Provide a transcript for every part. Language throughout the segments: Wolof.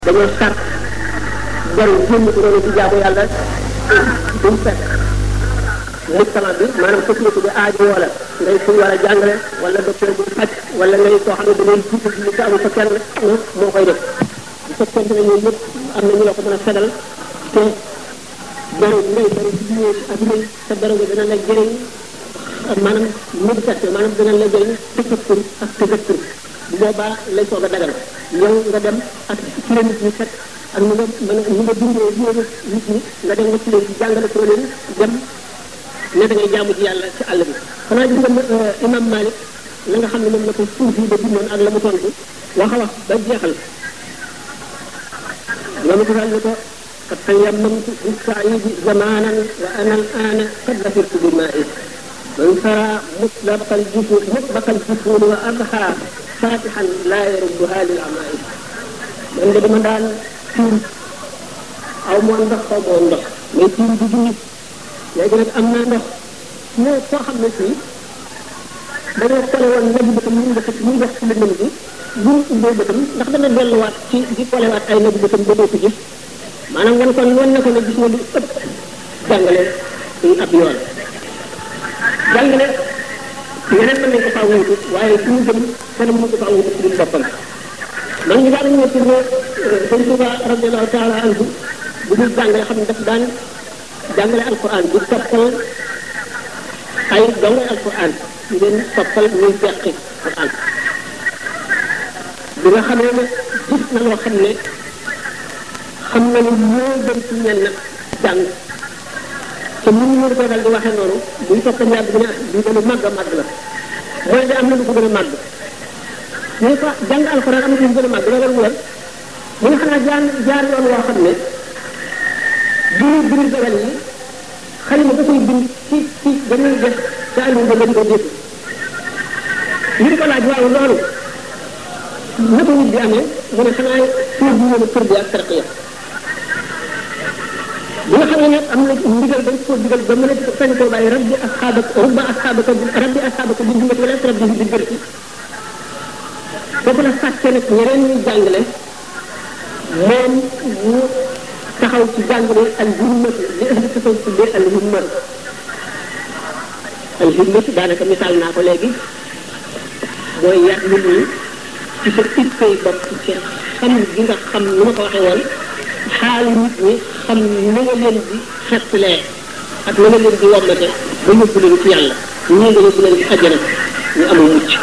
dañoo sart jaru génn ko doon ci jaamu yàlla duñ fekk mujtama bi maanaam société bi aajo wala ngay suñ war a jàngale wala docteur bu faj wala ngay koo xam ne da ngay jiite li ko amul fa kenn moo koy def bu fekkente ne ñoom ñëpp am na ñu la ko mën a fedal te jaru ngay bari ci diine ak rëy sa dara nga dana la jëriñ maanaam méditation maanaam dana la jëriñ tafakkur ak tazakkur bu boobaa lay soog a dagal yow nga dem ak ci la nit ñi fekk ak ñu nga mën a ñu nga dundee diine nit ñi nga dem nga ci leen ci jàngale ko leen dem ne da ngay jaamu ci yàlla ci àll bi xanaa gis nga imam Malik la nga xam ne moom la ko suuf yi ba bindoon ak la mu tontu wax a wax ba jeexal loolu ko ni ko قد تيممت بالسعيد زمانا وانا الان قد ظفرت بمائي من سرى مطلق الجفون مطلق الجفون واضحى فاتحا لا يردها للعمائم من da dama daan tiim aw moo ndox aw moo ndox mais tiim di julli léegi nag am naa ndox mais koo xam ne fii dañoo kole woon nabi bëtam ñu def ñu def ci lëndëm bi bu ñu ubbee bëtam ndax dana delluwaat ci di kolewaat ay nabi bëtam ba dootu gis maanaam wan kon wan na ko ne gis nga lu ëpp jàngale suñu ab yoon jàngale yeneen mën nañ ko faa wuutu waaye suñu jëm kenn mënu ko faa wuutu ci biir boppam man ñu daal ñëw pour ne sëñ Tuba radiallahu taala anhu bu dul jàngale xam ne daf daan jàngale alquran di toppal ay dongay alquran ñu leen toppal ñuy beqi alquran bi nga xamee ne gis na loo xam ne xam na ni moo gën ci ñenn jàng te mënu ñu ko dal di waxee noonu buñ topp ñaar bi ne bii gën a màgg a màgg la mooy de am na lu ko gën a màgg ñu ko jàng alxuraan am na lu gën a màgg loolu wër mu nga xanaa jaar jaar yoon woo xam ne biir biir dogal yi xalima da koy bind ci ci dañuy def te àllu ba lañ ko dégg ñu ko laaj waaw loolu naka nit bi amee mu ne xanaa suur bi ñëw kër bi ak tarqiya bi nga xam ne nag am na ndigal dañ koo digal ba mën a sañ koo bàyyi rabbi asxaabaka rubba asxaabaka rabbi asxaabaka bi jumati wala rabbi bi gërti foofu la fàtte nag ñeneen ñuy jàngale moom mu taxaw ci jàngale al himmatu li ahli tasaw tuddee al himmatu al himmatu daanaka misaal naa ko léegi mooy yàq nit ñi ci sa ittey bopp ci xam gi nga xam nu ma ko waxee woon xaalu nit ñi xam na nga leen di xettalee ak na nga leen di wommate ba yóbbu leen ci yàlla ñii nga yóbbu leen ci àjjana ñu amul mucc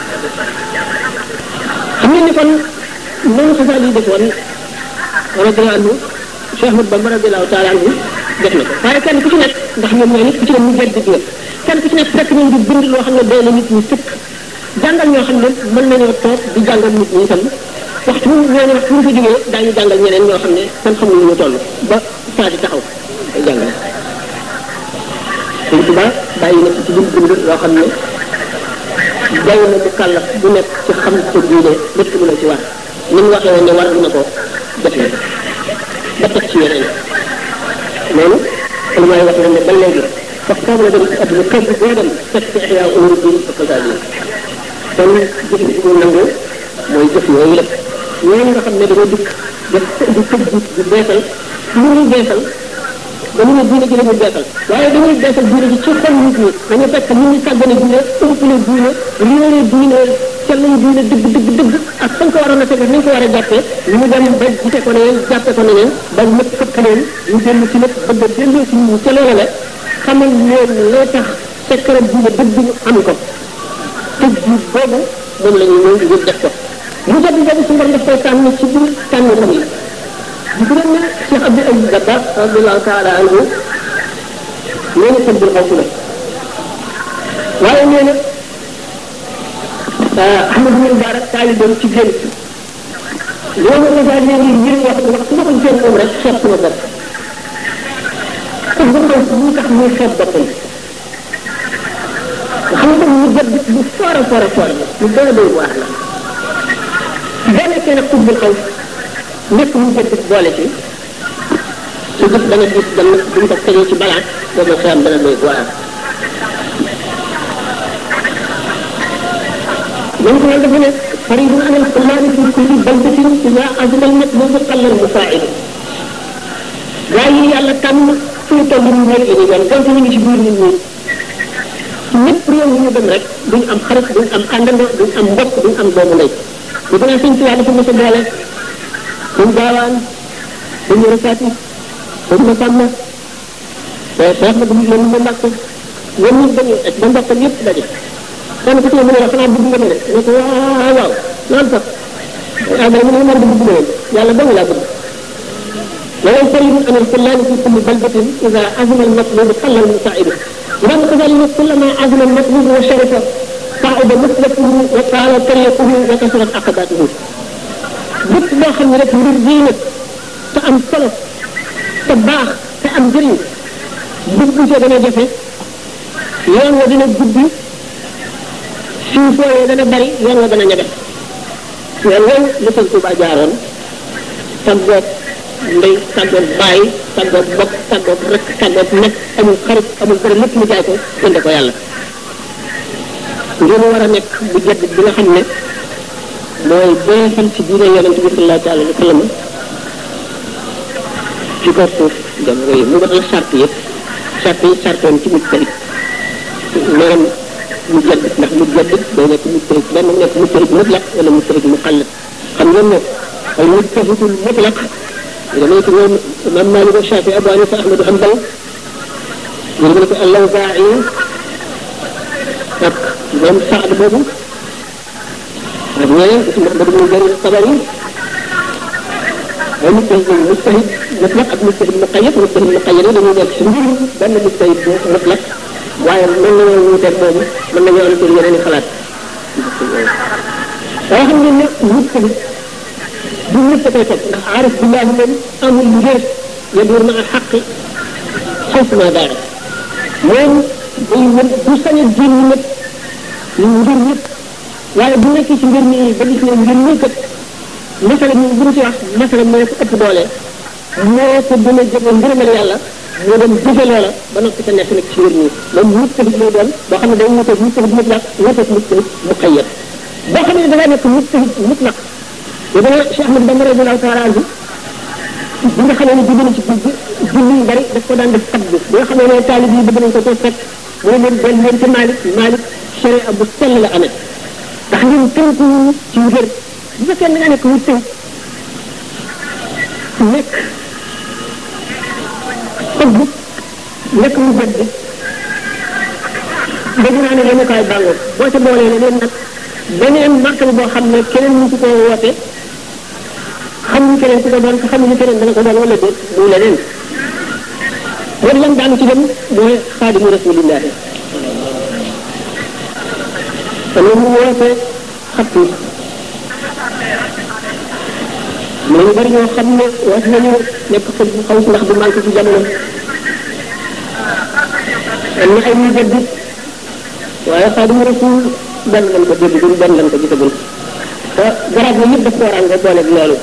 xam ngeen ni kon noonu xasaal yi defoon radiyallahu anhu Cheikh Ahmad Bamba radiyallahu taala anhu def na ko waaye kenn ku ci nekk ndax ñoom ñoo nit ku ci ne mu jedd nga kenn ku ci nekk fekk nañ di bind loo xam ne doy na nit ñi sëkk jàngal ñoo xam ne mën nañoo toog di jàngal nit ñi itam waxtu ñooñu waxtu ñu fa jógee daañu jàngal ñeneen ñoo xam ne kenn xamul ñu toll ba saa di taxaw ay jàngal Sëñ Tuba bàyyi na ci biir bind loo xam ne jàng na bu kàllaf bu nekk ci xam sa diine lépp lu la ci war ni mu waxee woon ne war na ko def na ba teg ci yeneen loolu lu may wax ne ba léegi wax foofu la dem ci àdduna kër gi boo dem fekk ci ihya umur din ak kasaali kon jëf bi mu nangu mooy jëf yooyu lépp ñooñu nga xam ne dañoo dikk def di tëj di beesal lu ñuy beesal dañu ne diine ji la ñu beesal waaye dañuy beesal diine ji ci xol nit ñi dañu fekk nit ñi sàggane diine umpale diine réere diine sellal diine dëgg dëgg dëgg ak fañ ko waroon a teg nañ ko war a jàppee ñu dem ba gisee ko neneen jàppee ko neneen ba lépp fëkk leen ñu dellu ci lépp bëgg a delloo ci ñu ca loola la xamal leen loo tax secret diine dëgg ñu am ko tëj ji boobu moom la ñu ñëw ngir def ko mu jot boobu su ngor def koy tànn ci biir tànn xam yi di gërëm ne Cheikh Abdou Aziz Dabakh radiallahu taala anhu nee na tëbbul xaw la waaye nee na Ahmad bin Mubarak taalibeem ci génn loolu la daal nee ngir wax wax su ma ko gisee moom rek xeeb sama bopp kon ba xam lu tax muy xeeb boppam nga xam nga mu jot bu foor a foor a foor la lu doy doy waar la boo nekkee nag tëbbul xaw nekk mu jënd boole ci su gis dana gis dem buñ ko tegee ci balaa boobu xeyam dana doy waar moom ko dafa ne فريد عن الخلال في كل بلدة إذا عزم المطلوب قل المساعد gaa yi yàlla tànn fu ñu toll nii rek la ñuy doon donte ñu ngi ci biir nit ñi ñëpp réew yi ñu dem rek duñ am xarit duñ am àndandoo duñ am mbokk duñ am doomu ndey bu gën a sëñ Tuubaa dafa mos a boole duñ gaawaan duñ rëkkaati duñ ma sàmm te xeex na duñ leen ma mbàkk ñoom ñëpp dañuy ak ba mbokkam yëpp daje kenn ku ci ne mu ne la xanaa bëgg nga ma ne ne ko waaw waaw loolu sax ah dara mu ne man de bëgg ma leen yàlla dong laa bëgg ولا يسلم أن الخلان في كل بلدة إذا عزم المطلوب قل المساعد إذا كذلك كلما عزم المطلوب وشرف صعد مسلكه وقال طريقه وكثرت عقباته bépp boo xam ne rek mbir diine te am solo te baax te am njëriñ dugg ca dana jafe yoon wa dina guddi suuf fooyee dana bari yoon wa dana ñaga yoon woowu li sëñ Tuubaa jaaroon tàggoog ndey tàggoog bàyyi tàggoog bokk tàggoog rek tàggoog nekk amul xarit amul dara lépp mu jaay ko jënde ko yàlla ngeen war a nekk bu jedd bi nga xam ne mooy beesal ci diine yonent bi sallallahu alayhi wa sallam ci kaw suuf jamono yi mu matal sart yëpp sart yi sartoon ci mujj tamit maanaam mu jedd ndax mu jedd day nekk mu tërik benn mu nekk mu tërik mutlaq wala mu tërik mu xàll xam ngeen ne al mujtahitul mutlaq damay ko ñoom imam Malik ak Shafi Abu Hanifa Ahmadu Hanbal ñu ne ko al-Lawzaa'i ak moom Saad boobu ak ñeneen ci Muhammad ibn Jarir Tabari ay mujtahid mujtahid mutlaq ak mujtahid muqayyad mujtahid muqayyad yi dañuy nekk ci mbir benn mujtahid bu mutlaq waaye mën nañoo wuuteeg moom mën nañoo am seen yeneen i xalaat waaye xam ngeen ne mujtahid du ñëpp a koy topp ndax aarif billahi moom amul ngir yadur ma al xaqi xawsuma daara moom day wër du sañ a jéem ñëpp ñu ngir ñëpp waaye bu nekkee ci mbir mi ba gis ne mbir mi kat masala mi bu ñu ci wax masala moo ko ëpp doole moo ko gën a jege ngërëmal yàlla moo dem jëfe loola ba noppi sa nekk nag ci mbir mi moom mujtahid lay doon boo xam ne day wuteeg mujtahid mutlaq wuteeg mujtahid muqayyad boo xam ne da ngaa nekk mujtahid mutlaq te dana Cheikh Ahmad Bamba radiyallahu taala anhu bi nga xamee ne jóge na ci julli julli yu bari daf ko daan def kat bi bi nga xamee ne taalib yi bëgg nañ ko koo fekk mu ne leen del leen ci Malik Malik sharia bu sell la amee ndax ngeen tënku ci wér bu fekkee da nga nekk wut tënk nekk xëgg nekk mu jënd dégg naa ne yemukaay bàngoor boo ca boolee leneen nag beneen martaba boo xam ne keneen mu ci ko woote xamuñu keneen ku ko doon te xamuñu keneen dana ko doon wala déet muy leneen wala lan daanu ci dem mooy xaadimu rasulillahi te loolu mu woote xat yi mais ñu bari ñoo xam ne wax nañu nekk xëj bu xaw si ndax du manqué ci jamono am na ay ñu jëdd waaye xaadimu rasul benn lañ ko dégg duñ benn lañ ko gisagul te garab yi yëpp daf ko waral nga boole ak loolu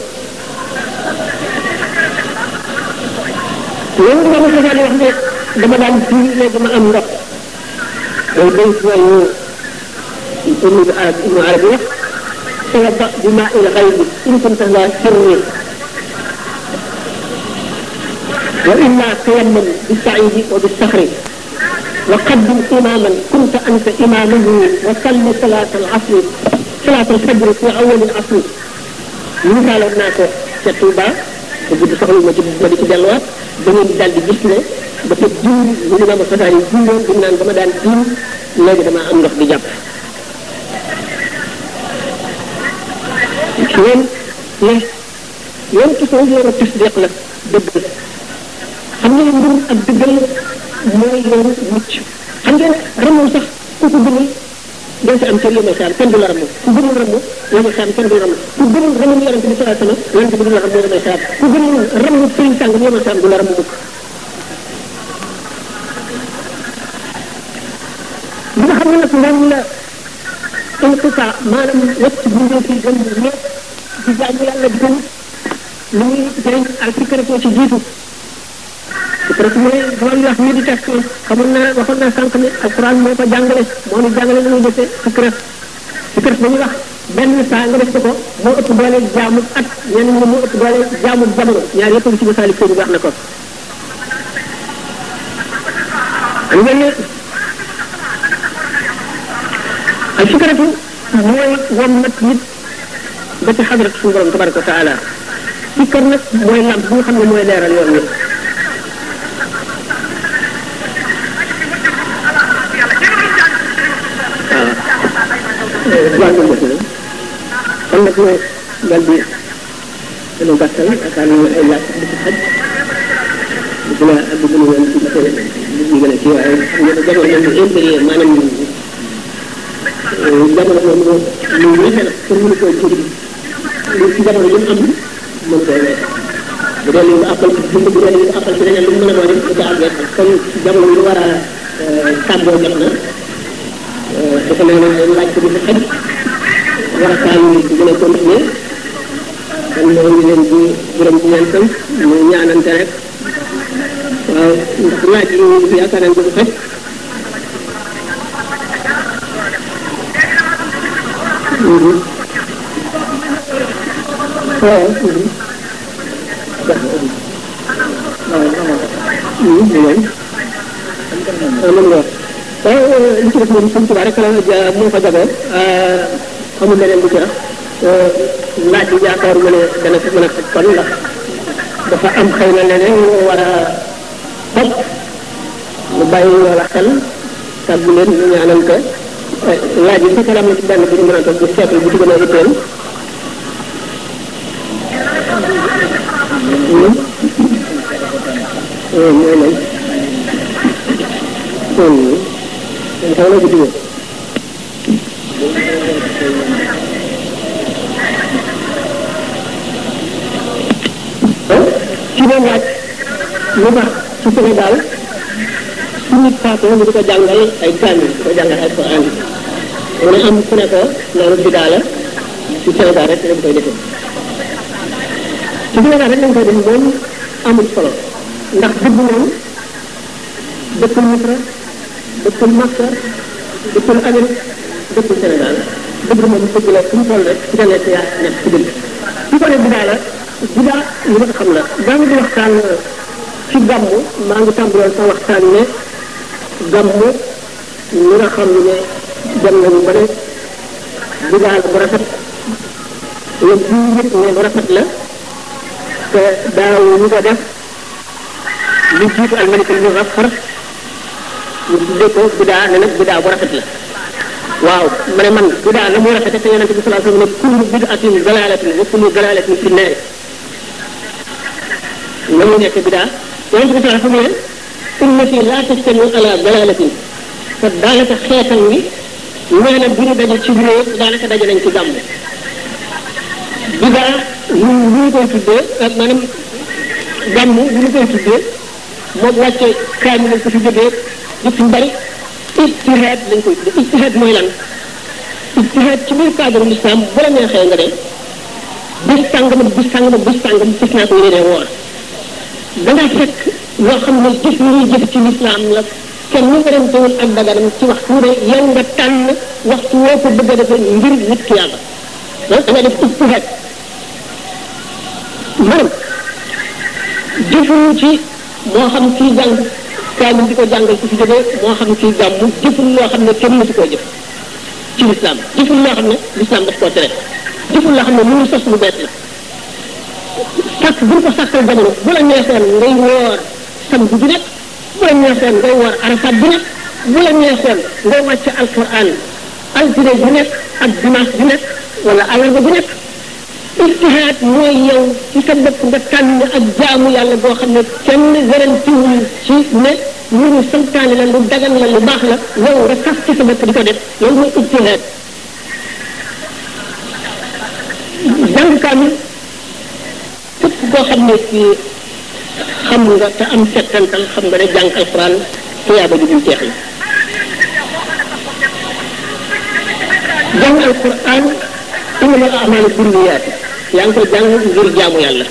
loolu nga ma sosaan wax ne dama daan fii ne dama am ndox day day yooyu ibnu arab ibnu arab yi wax توضأ بماء الغيب إن كنت لا سري وإلا تيمم بالسعيد وبالصخر وقدم إماما كنت أنت إمامه وصل صلاة العصر صلاة الفجر في أول العصر مثال الناس كتوبة وجد سخل ما جد ما دي دلوات dañu dal di gis ne dafa jiw ñu ne ma fasaari jiwoon dañ naan dama daan jiw léegi dama am ndox di jàpp yéen ne yéen toujours yoonu tasdiq la dëgg xam nga mbir ak dëggal mooy yoonu mucc xam ngeen ramul sax ku ko gëmul doo si am cër yéen saam kenn du la ramu ku gëmul ramu yéen saam kenn du la ramu ku gëmul ramul yonente bi salaa sama yonente bi du la ramu yéen saam ku gëmul ramu sëriñ sàng yéen saam du la ramu mukk li nga xam ne nag moom la inqita maanaam wacc bindee fi gën ñëpp di jaamu yàlla di ko wut lu muy jëriñ al fikratu ci jiitu fikratu mooy loolu wax méditation xamoon naa waxoon naa sànq ne alquran moo ko jàngale moo ñu jàngale nu muy defee fikra fikrat dañuy wax benn saa nga def ko ko moo ëpp doole jaamu at ñenn ñi moo ëpp doole jaamu jamono ñaar yëpp ngi ci masaalik sëñ bi wax na ko am ngeen ne al fikratu mooy wom nag nit ba ci xadrat suñu borom tabaraka wa taala fikkar nag mooy lamp bi nga xam ne mooy leeral yoon wi waaw jàng nga si kon nag ñu dal di dañu gàttal yaakaar naa ay laaj di ci xaj di gën a ak di gën a yoon ci li ñu gën a kii waaye xam nga jamono moom intérieur maanaam jamono moom lu ñexe la pour mënu koo jëriñ lu ci jamono yi mu am mën koo wees bu dee li nga appal ci dund bu dee li nga appal ci leneen lu mu mën a doon rek da àggee comme jamono yi war a tàggoo jot na dafa ne laaj ko di fi xaj war a kaan yi gën a continuer kon ñoo ngi leen di gërëm di leen sant ñu ñaanante rek waaw ndax laaj yi ñu fi yaakaar nañ ko fi xaj waaw waaw li ci def moom sëñ Tuba rek la moo ko jagoo amul leneen lu ci wax laaj bi yaakaar ma ne dana fi mën a faj kon ndax dafa am xëy na leneen lu war a topp mu bàyyi loola xel tàggu leen ñu ñaanal ko laaj yi fekkee am na ci benn bi ñu mën a toog bu seetlu bu ci gën a itteel mooy lan kon xaw na guddi ci doon laaj lu tax ci Sénégal su nit faatoo ñu di ko jàngal ay kaamil di ko jàngal ay Quran mu ne am ku ne ko loolu bidaa la ci Sénégal rek lañ koy defee ci Sénégal rek lañ koy def moom amul solo ndax dëgg moom dëkkul Misra dëkkul Makka dëkkul Amérique dëkkul Sénégal dëgg moom dëgg la fu mu toll rek ci nekk yaa nekk ci dëgg su ko ne bidaa la bidaa li ma xam la daa ngi di waxtaan ci gàmmu maa ngi tàmbaloon sa waxtaan ne gàmmu ñi nga xam ne dem nañu ba ne bidaa la bu rafet la bu yëg ne lu rafet la te daaw ñu ko def lu jiitu almalik al muzaffar ñu tuddee ko bidaa ne nag bidaa bu rafet la waaw ma ne man bidaa la muy rafete te yonente bi salaa sallam ne kullu bidaatin dalalatin wa kullu dalalatin fi nnaari la muy nekk bidaa yonente bi salaa sallam ne ummati laa tajtamiu ala dalalatin te daanaka xeetam wi nee na bu ñu daje ci réew daanaka daje nañ ci gàmm bidaa lu lu ñu koy tuddee maanaam gàmm lu ñu koy tuddee moom wàcce kaamil lañ ko fi jógee yëpp yu bari ijtihaad lañ koy tuddee ijtihaad mooy lan ijtihaad ci biir cadre l'islam bu la neexee nga de bis sàngam ak bis sàngam ak bis sàngam gis naa ko yéene woor da nga fekk loo xam ne jëf yi ñuy jëf ci l'islam la kenn mu werantewul ak daganam ci waxtu ne yow nga tànn waxtu woo ko bëgg a defee ngir nit ki yàlla da nga def ijtihaad maanaam jëfuñu ci moo xam kii jàng kaamil di ko jàngal ku fi jógee moo xam kii gàmmu jëful loo xam ne kenn mësu koo jëf ci lislaam jëful loo xam ne lislaam daf koo tere jëful loo xam ne mënu sos lu bees la sàkk bu ñu ko sàkkal jamono bu la neexoon ngay woor samedi bi nekk bu la neexoon ngay woor arafat bi nekk bu la neexoon ngay wàcc alquran altine bi nekk ak dimanche bi nekk wala alarba bi nekk ijtihaad mooy yow ci sa bopp nga tànn ak jaamu yàlla boo xam ne kenn werantewul ci ne lu ñu santaane la lu dagan la lu baax la yow nga sax ci sa bopp di ko def loolu mooy ijtihaad jàng kaamil képp koo xam ne ci xam nga te am settantal xam nga ne jàng alquran tuyaaba ju dul jeex la jàng alquran innamal a'maalu binniyaat yaa ngi koy jàng ngir jaamu yàlla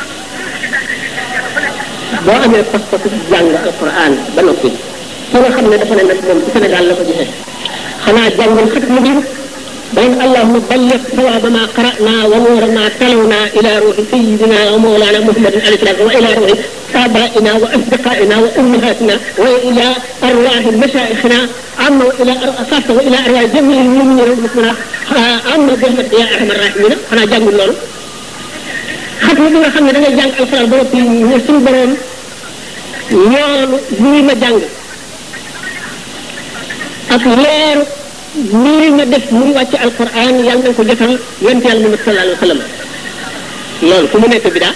boo amee pas-pasu jàng alquran ba noppi ki nga xam ne dafa ne nag moom ci Sénégal la ko gisee xanaa jàngal xat mu biir بين اللهم بلغ ثواب ما قرأنا ونور ما تلونا إلى روح سيدنا ومولانا محمد عليه السلام وإلى روح آبائنا وأصدقائنا وأمهاتنا وإلى أرواح مشايخنا عما وإلى خاصة وإلى أرواح جميع المؤمنين والمسلمين عما برحمتك يا أرحم الراحمين أنا جانب لول xam nga nga xam ne da ngay jàng alxuraan ba noppi ne suñu borom yoonu lii ma jàng ak leeru lii ma def muy wàcc alquran yàlla na ko jotal yonent yàlla Muhammad sallallahu alayhi wa sallam loolu fu mu nekk bidaa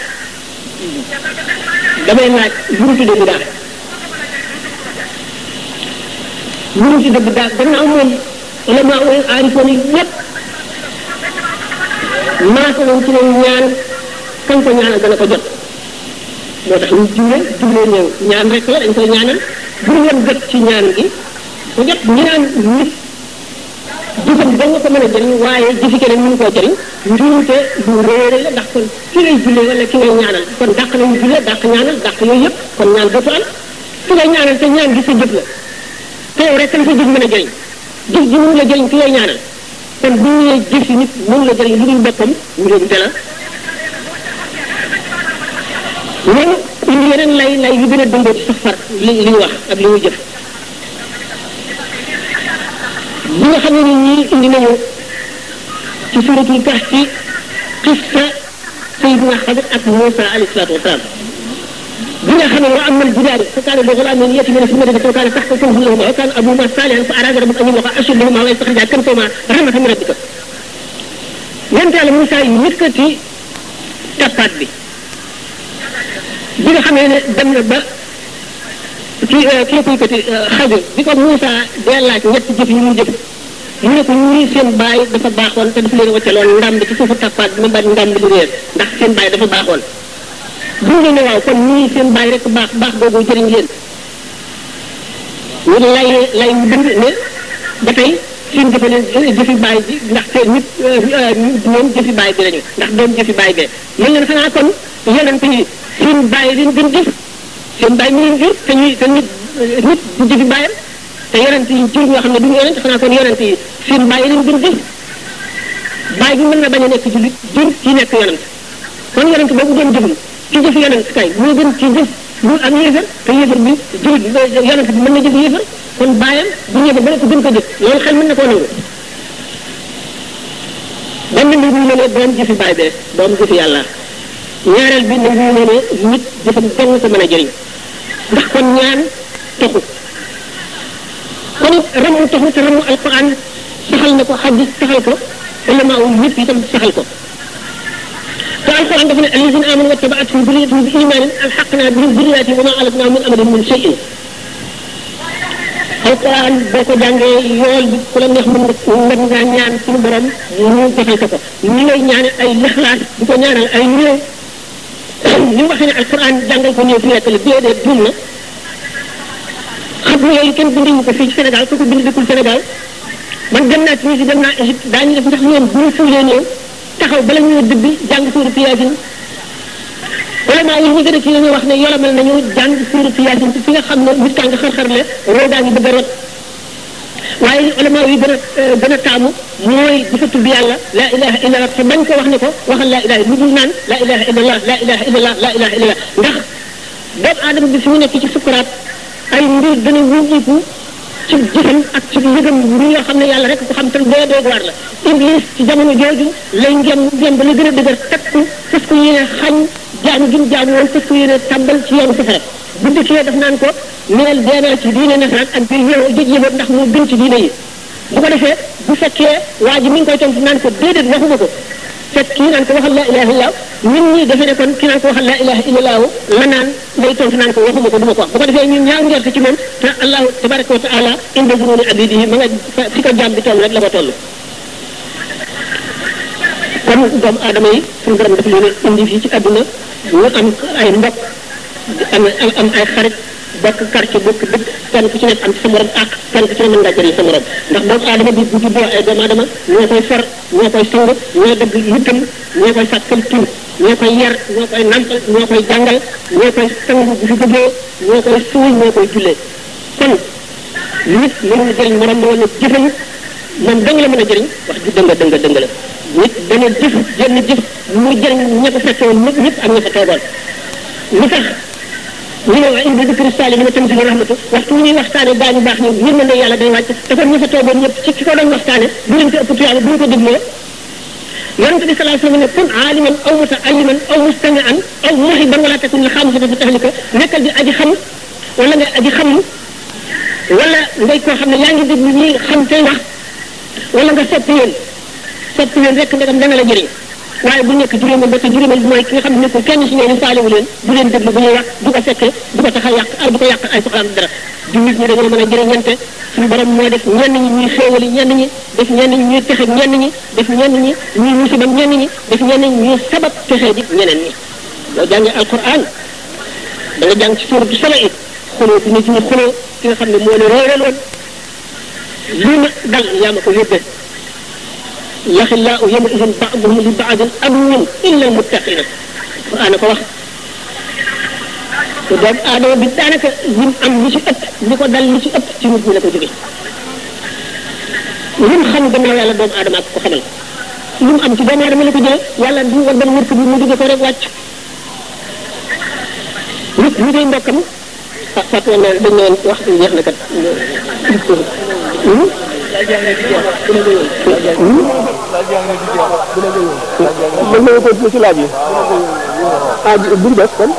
damay laaj lu mu tuddee bidaa lu mu tuddee bidaa gannaaw moom ulama ul aarifoon yi yépp maasa nañ ci ne ñaan kañ ko ñaanal dana ko jot moo tax ñu julle julle ñëw ñaan rek la dañ koy ñaanal bu ñu jot ci ñaan gi bu jot ñu naan nit jëfam da nga ko mën a jëriñ waaye jëfi keneen mënu koo jëriñ njuumte lu réere la ndax kon ki ngay julle wala ki ngay ñaanal kon dàq nañu julle dàq ñaanal dàq yooyu yëpp kon ñaan dootu am ki ngay ñaanal te ñaan gi sa jëf la te yow rek la sa jëf mën a jëriñ jëf ji mënu la jëriñ ki ngay ñaanal kon bu ñu nee jëfi nit mënu la jëriñ lu dul boppam njuumte la loolu indi yeneen lay lay yu gën a dëngoo ci sax far li li ñu wax ak li ñu jëf bi nga xam ne ni ñii indi nañu ci suratul kahfi qissa sayidina xadir ak Moussa alayhi salaatu wasalaam bi nga xam ne wa amal jidaari fa kaana li ghulaamin yatiimin fil madiinati wa kaana tahtahu kanzun lahumaa wa kaana abuuhumaa saalihan fa araada rabbuka an yublugaa ashuddahumaa wa yastaxrijaa kanzahumaa rahmatan min rabbika yonent yàlla Moussa yi yëkkati tappaat bi bi nga xamee ne dem na ba kii kii koy kati xadir bi ko Moussa dee laaj ñetti jëf yi mu jëf mu ne ko ñii seen baay dafa baaxoon te dafa leen wàccaloon ndam bi ci suufu tappaat bi ma bañ ndam bi di réer ndax seen baay dafa baaxoon bu ngeen ne waaw kon ñii seen baay rek baax baax boobu jëriñ leen ñu lay lay mu dënd ne ba tey seen jëfe leen jëfi baay bi ndax te nit ñoom jëfi baay bi lañu ndax doom jëfi baay bee mën leen xanaa kon yonent yi seen baay leen gën jëf seen baay mi leen jur te ñuy te nit nit du jëfi baayam te yonent yi jur ñoo xam ne duñu yonent xanaa kon yonent yi seen baay leen gën jëf baay bi mën na bañ a nekk jullit jur ki nekk yonent kon yonent boobu doon jëfum ci jëf yonent kay moo gën ci jëf mu am yéefar te yéefar bi jullit yonent bi mën na jëf yéefar kon baayam bu ñëwee ba nekk gën ko jëf loolu xel mën na koo nangu benn mbir mu ne ne doom jëfi baay bee doom jëfi yàlla ñaareel bi nangu ne ne nit jëfam kenn ko mën a jëriñ ndax kon ñaan taxu kon it ramu taxu te ramu alquran saxal na ko xadis saxal ko ulama wu ñëpp itam saxal ko te alquran dafa ne allazina amanu wa tabaatuhum durriyatuhum bi imanin alxaqna bihim durriyatihim wa ma alatnahum min amalihim min shay'in alquran boo ko jàngee yool bi ku la neex mën nga mën ngaa ñaan suñu borom ñu defal ko ko ñi lay ñaan ay lixlaas di ko ñaanal ay néew li mu waxee ne alquran jàngal ko néew fi nekk la déedéet juum na xam nga yooyu kenn binduñu ko fii ci Sénégal ku ko bind dëkkul Sénégal man dem naa Tunisie dem naa Égypte daañu def ndax ñoom bu ñu suulee néew taxaw bala ñuy dëbbi jàng suuratu Yaasin wala maa yi ñu gën a ci ñu wax ne yolamal nañu jàng suuratu Yaasin fi nga xam ne nit kaa nga xar-xar le roo daa ngi bëgg a rot waaye ulama yi gën a gën a taamu mooy dafa tudd yàlla la ilaha illallah te bañ ko wax ne ko waxal la ilaha lu dul naan la ilaha illallah la ilaha illallah la ilaha illallah ndax doomu aadama bi fi mu nekk ci sukuraat ay mbir dana wuññiku ci jëfam ak ci yëgam mbir yoo xam ne yàlla rek ko xam te doo doog waar la iblis ci jamono jooju lay ngem ngem ba la gën a dëgër takku fas ko yéene xañ jaamu gi mu jaamu woon fas ko yéene tàmbal ci yoonu safara bu dikkee daf naan ko neel deenaa ci diine nasaraan ak bi yow jëj yëboot ndax moo gën ci diine yi bu ko defee bu fekkee waa ji mi ngi koy tontu naan ko déedéet waxuma ko fekk kii naan ko waxal la ilaha illallah ñun ñii defe ne kon kii naan ko waxal la ilaha illallah la naan lay tontu naan ko waxuma ko duma ko wax bu ko defee ñun ñaaw njort ci moom te allahu tabaraka wa taala inda zununi abidihi ma nga fi ko jaam bi toll rek la ko toll kon doomu aadama yi suñu borom dafa leen indi fii ci àdduna ñu am ay mbokk am am ay xarit bokk quartier bokk dëkk kenn ku ci nekk am ci sa morom ak kenn ku ci ne mën ngaa jëriñ sa morom ndax doomu aadama bi bu juddoo ay doomu aadama ñoo koy for ñoo koy sang ñoo dëgg yittam ñoo koy sàkkal tur ñoo koy yar ñoo koy nampal ñoo koy jàngal ñoo koy sang bu fi jógee ñoo koy suul ñoo koy jullee kon nit mën na jëriñ morom wala jëfam moom danga la mën a jëriñ wax ji dënga dënga dënga la nit dana jëf jenn jëf mu jëriñ ña ko fekke woon ñëpp ñëpp ak ña fa toogoon lu tax ñu ne waa indi dikri saali li ma tamit si rahmatu waxtu ñuy waxtaane gaa ñu baax ñu yërmande yàlla day wàcc te kon ña fa toogoon ñëpp ci ki ko doon waxtaane bu leen ko ëpp tuyaale bu ñu ko dégloo yonente bi sallallahu alayhi wasallam ne kun aaliman aw mutaalliman aw mustami'an aw muhiban wala takun li xaamisata fa tahlika nekkal di aji xam wala nga aji xam wala ngay koo xam ne yaa ngi déglu ñi xam tey wax wala nga soppi leen soppi leen rek ndegam dana la jëriñ waaye bu nekk juróomal ba te juróomal bi mooy ki nga xam ne nekkul kenn si ñooñu faalewu leen du leen déglu bu ñuy wax du ko fekkee du ko tax a yàq ar du ko yàq ay soxlaam dara jullit ñi dañoo mën a jëriñante suñu borom moo def ñenn ñi ñuy xéewali ñenn ñi def ñenn ñi ñuy texe ñenn ñi def ñenn ñi ñuy musibam ñenn ñi def ñenn ñi ñuy sabab texe di ñeneen ñi boo jàngee alquran da nga jàng ci suuratu sala it xuloo bi nit ñi xuloo ki nga xam ne moo ne réeraloon lii ma dal yaa ma ko yóbbee yaxillaa yawma idin ba'duhum li ba'din aduwwun illa almuttaqina alquran ko wax te doomu aadama bi daanaka lim am li ci ëpp li ko dal li ci ëpp ci nit ñi la ko jóge lim xam gannaaw yàlla doomu aadama ak ko xamal lim am ci doomu aadama la ko jële yàlla du war ban wërk bi mu jóge ko rek wàcc nit ñi day mbokkam ah fàtte woon naa dañ ne woon wax jeex na kat mën nañu ko ci laaj yi ah buñ def kon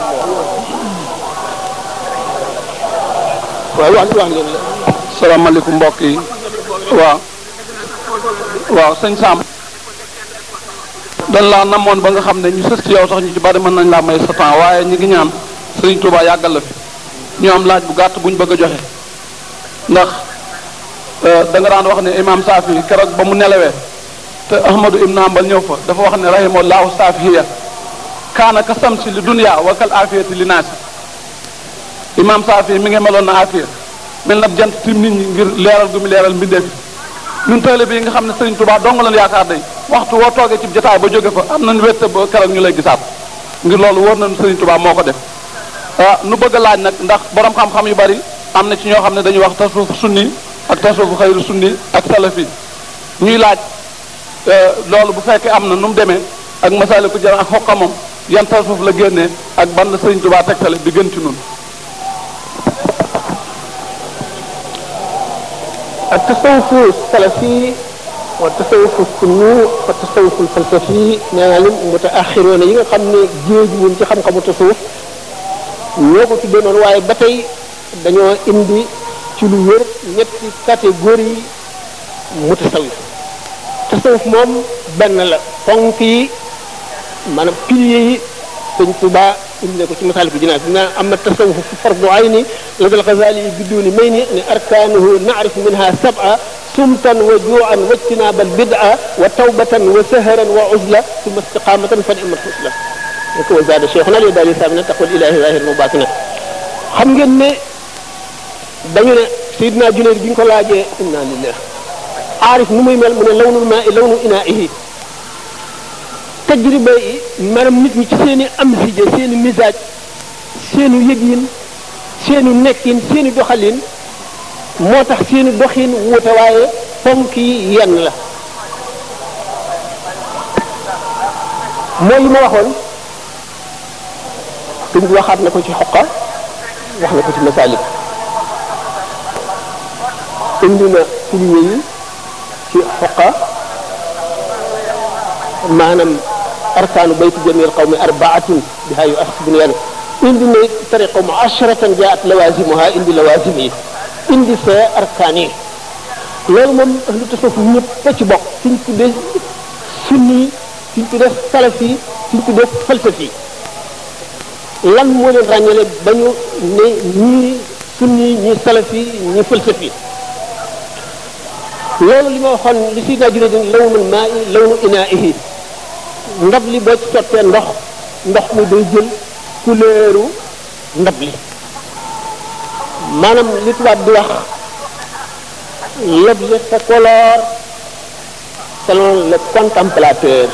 waaw wax wax ngeen la salaamaaleykum mbokk yi waaw waaw sëñ Sam dañ laa namoon ba nga xam ne ñu sës ci yow sax ñu ci bari mën nañ laa may sa temps waaye ñu ngi ñaan Sëriñ Tuubaa yàggal la fi ñu am laaj bu gàtt buñ bëgg a joxe ndax da nga daan wax ne imam Saafi keroog ba mu nelawee te Ahmadu ibn Hanbal ñëw fa dafa wax ne rahimahullahu saafiya kaana ka samsi li dunya wa kal afiyati li naasi imam Saafi mi ngi meloon na afiya mel na jant tim nit ñi ngir leeral gu mu leeral mbindeef ñun taalibe yi nga xam ne Sëriñ Tuubaa dong lañ yaakaar day waxtu woo toogee ci jotaay ba jóge fa am nañ wette ba keroog ñu lay gisaat ngir loolu wóor nañu Sëriñ Tuubaa moo ko def ah nu bëgg a laaj nag ndax borom xam-xam yu bari am na ci ñoo xam ne dañuy wax tasawuf sunni ak tasawuf xayru sunni ak salafi ñuy laaj loolu bu fekkee am na nu mu demee ak masaliku jara ak xoqamam yan tasawuf la génnee ak ban la Sëriñ Tuubaa tegtale bi gën ci nun التصوف السلفي والتصوف السني والتصوف الفلسفي nee naa leen mutaaxiroon yi nga xam ne géej wuñ ci xam-xamu tasawuf ñoo ko tuddee noonu waaye ba tey dañoo indi ci lu wér ñetti catégorie mutasawif tasawuf moom benn la ponk yi maanaam piliers yi sëñ Tuba indi na ko ci masaaliku jinaan dina am na tasawuf fardu ayni la dal Xasaali yi bidduuni may ni ne arkaanuhu naarif minha sab'a sumtan wa juu'an wa ijtinaabal bid'a wa tawbatan wa saharan wa uzla summa istiqaamatan fa ni'mat usla ko wa zaada cheikhuna li daali saamina taqwal ilaahi zahiran wa baatina xam ngeen ne dañu ne Seydina Junayd bi ñu ko laajee inna lillah aarif nu muy mel mu ne lawnul maa i lawnu inaa'ihi tajriba yi maanaam nit ñi ci seen i amsije seen i misaaj seen i yëgin seen i nekkin seen i doxalin moo tax seen i doxin wuute waaye ponk yi yenn la mooy li ma waxoon suñ waxaat na ko ci xoqa wax na ko ci masaalik indi na pilier yi ci xoqa maanaam arkaanu bayti jamil qawmi arbaatun biha yu axs bunyan indi na tariqa mu asharatan jaat lawazimuha indi lawazim yi indi fee arkaan yi loolu moom ahlu tasawuf ñëpp a ci bokk suñ tuddee sunni suñ tuddee salafi suñ tuddee falsafi lan moo leen ràññale ba ñu ne ñii sunni ñii salafi ñii falsafi loolu li ma waxoon li si daa jure din lawnul maa i lawnu inaa'ihi ndab li boo ci sottee ndox ndox mi day jël couleuru ndab li maanaam li tubaab di wax l'objet se colore selon le contemplateur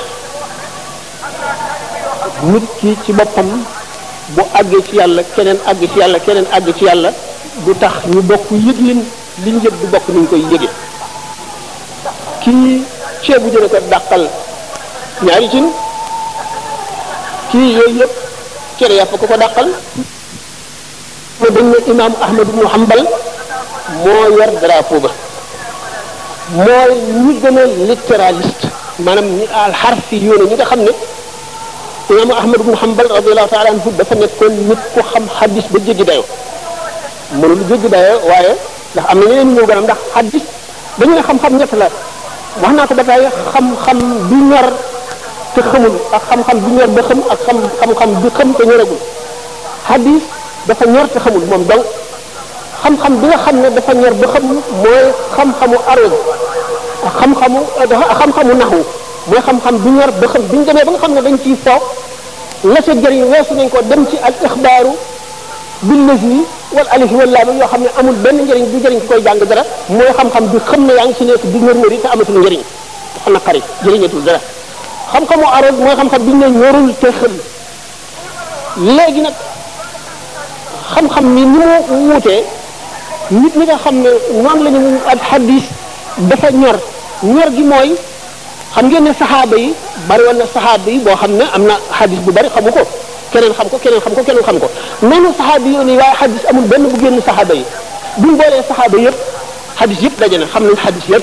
nit ki ci boppam bu àggee ci yàlla keneen àgg ci yàlla keneen àgg ci yàlla du tax ñu bokk yëglin liñ yëg du bokk ni ñu koy yëge kii ceebu jëne ko dàqal ñaari cin kii yooyu yëpp cere yàpp ko ko dàqal ma dañ ne imam ahmad ibnu hanbal moo yor drapeau ba mooy ñi gën a littéraliste maanaam ñi alxarfi yoone ñi nga xam ne imam ahmad ibnu hanbal radiallahu taala anhu dafa nekkoon nit ku xam xadis ba jéggi dayo mënul jéggi dayo waaye ndax am na ñeneen ñëw gënam ndax xadis dañu ne xam-xam ñett la wax naa ko ba tey xam-xam bi ñor te xamul ak xam-xam bi ñor ba xam ak xam xam-xam bi xam te ñoragul xadis dafa ñor te xamul moom donc xam-xam bi nga xam ne dafa ñor ba xam mooy xam-xamu arab xam-xamu xam-xamu naxwu mooy xam-xam bi ñor ba xam bi ñu demee ba nga xam ne dañ ciy foog la ca jëriñ weesu nañ ko dem ci al ixbaaru bil lazi wal alif wal laam yoo xam ne amul benn njëriñ du jëriñ ki koy jàng dara mooy xam-xam bi xam ne yaa ngi ci nekk di ngër-ngëri te amatul njëriñ dafa naqari jëriñatul dara xam-xamu arab mooy xam-xam bi ñu ne ñorul te xam léegi nag xam-xam ni ni mu wuutee nit ñi nga xam ne noonu la ñu ak xadis dafa ñor ñor gi mooy xam ngeen ne saxaaba yi bari woon na saxaaba yi boo xam ne am na xadis bu bari xamu ko keneen xam ko keneen xam ko keneen xam ko noonu saxaaba yi yoon waaye xadis amul benn bu génn saxaaba yi buñ boolee saxaaba yëpp xadis yëpp daje na xam nañ xadis yëpp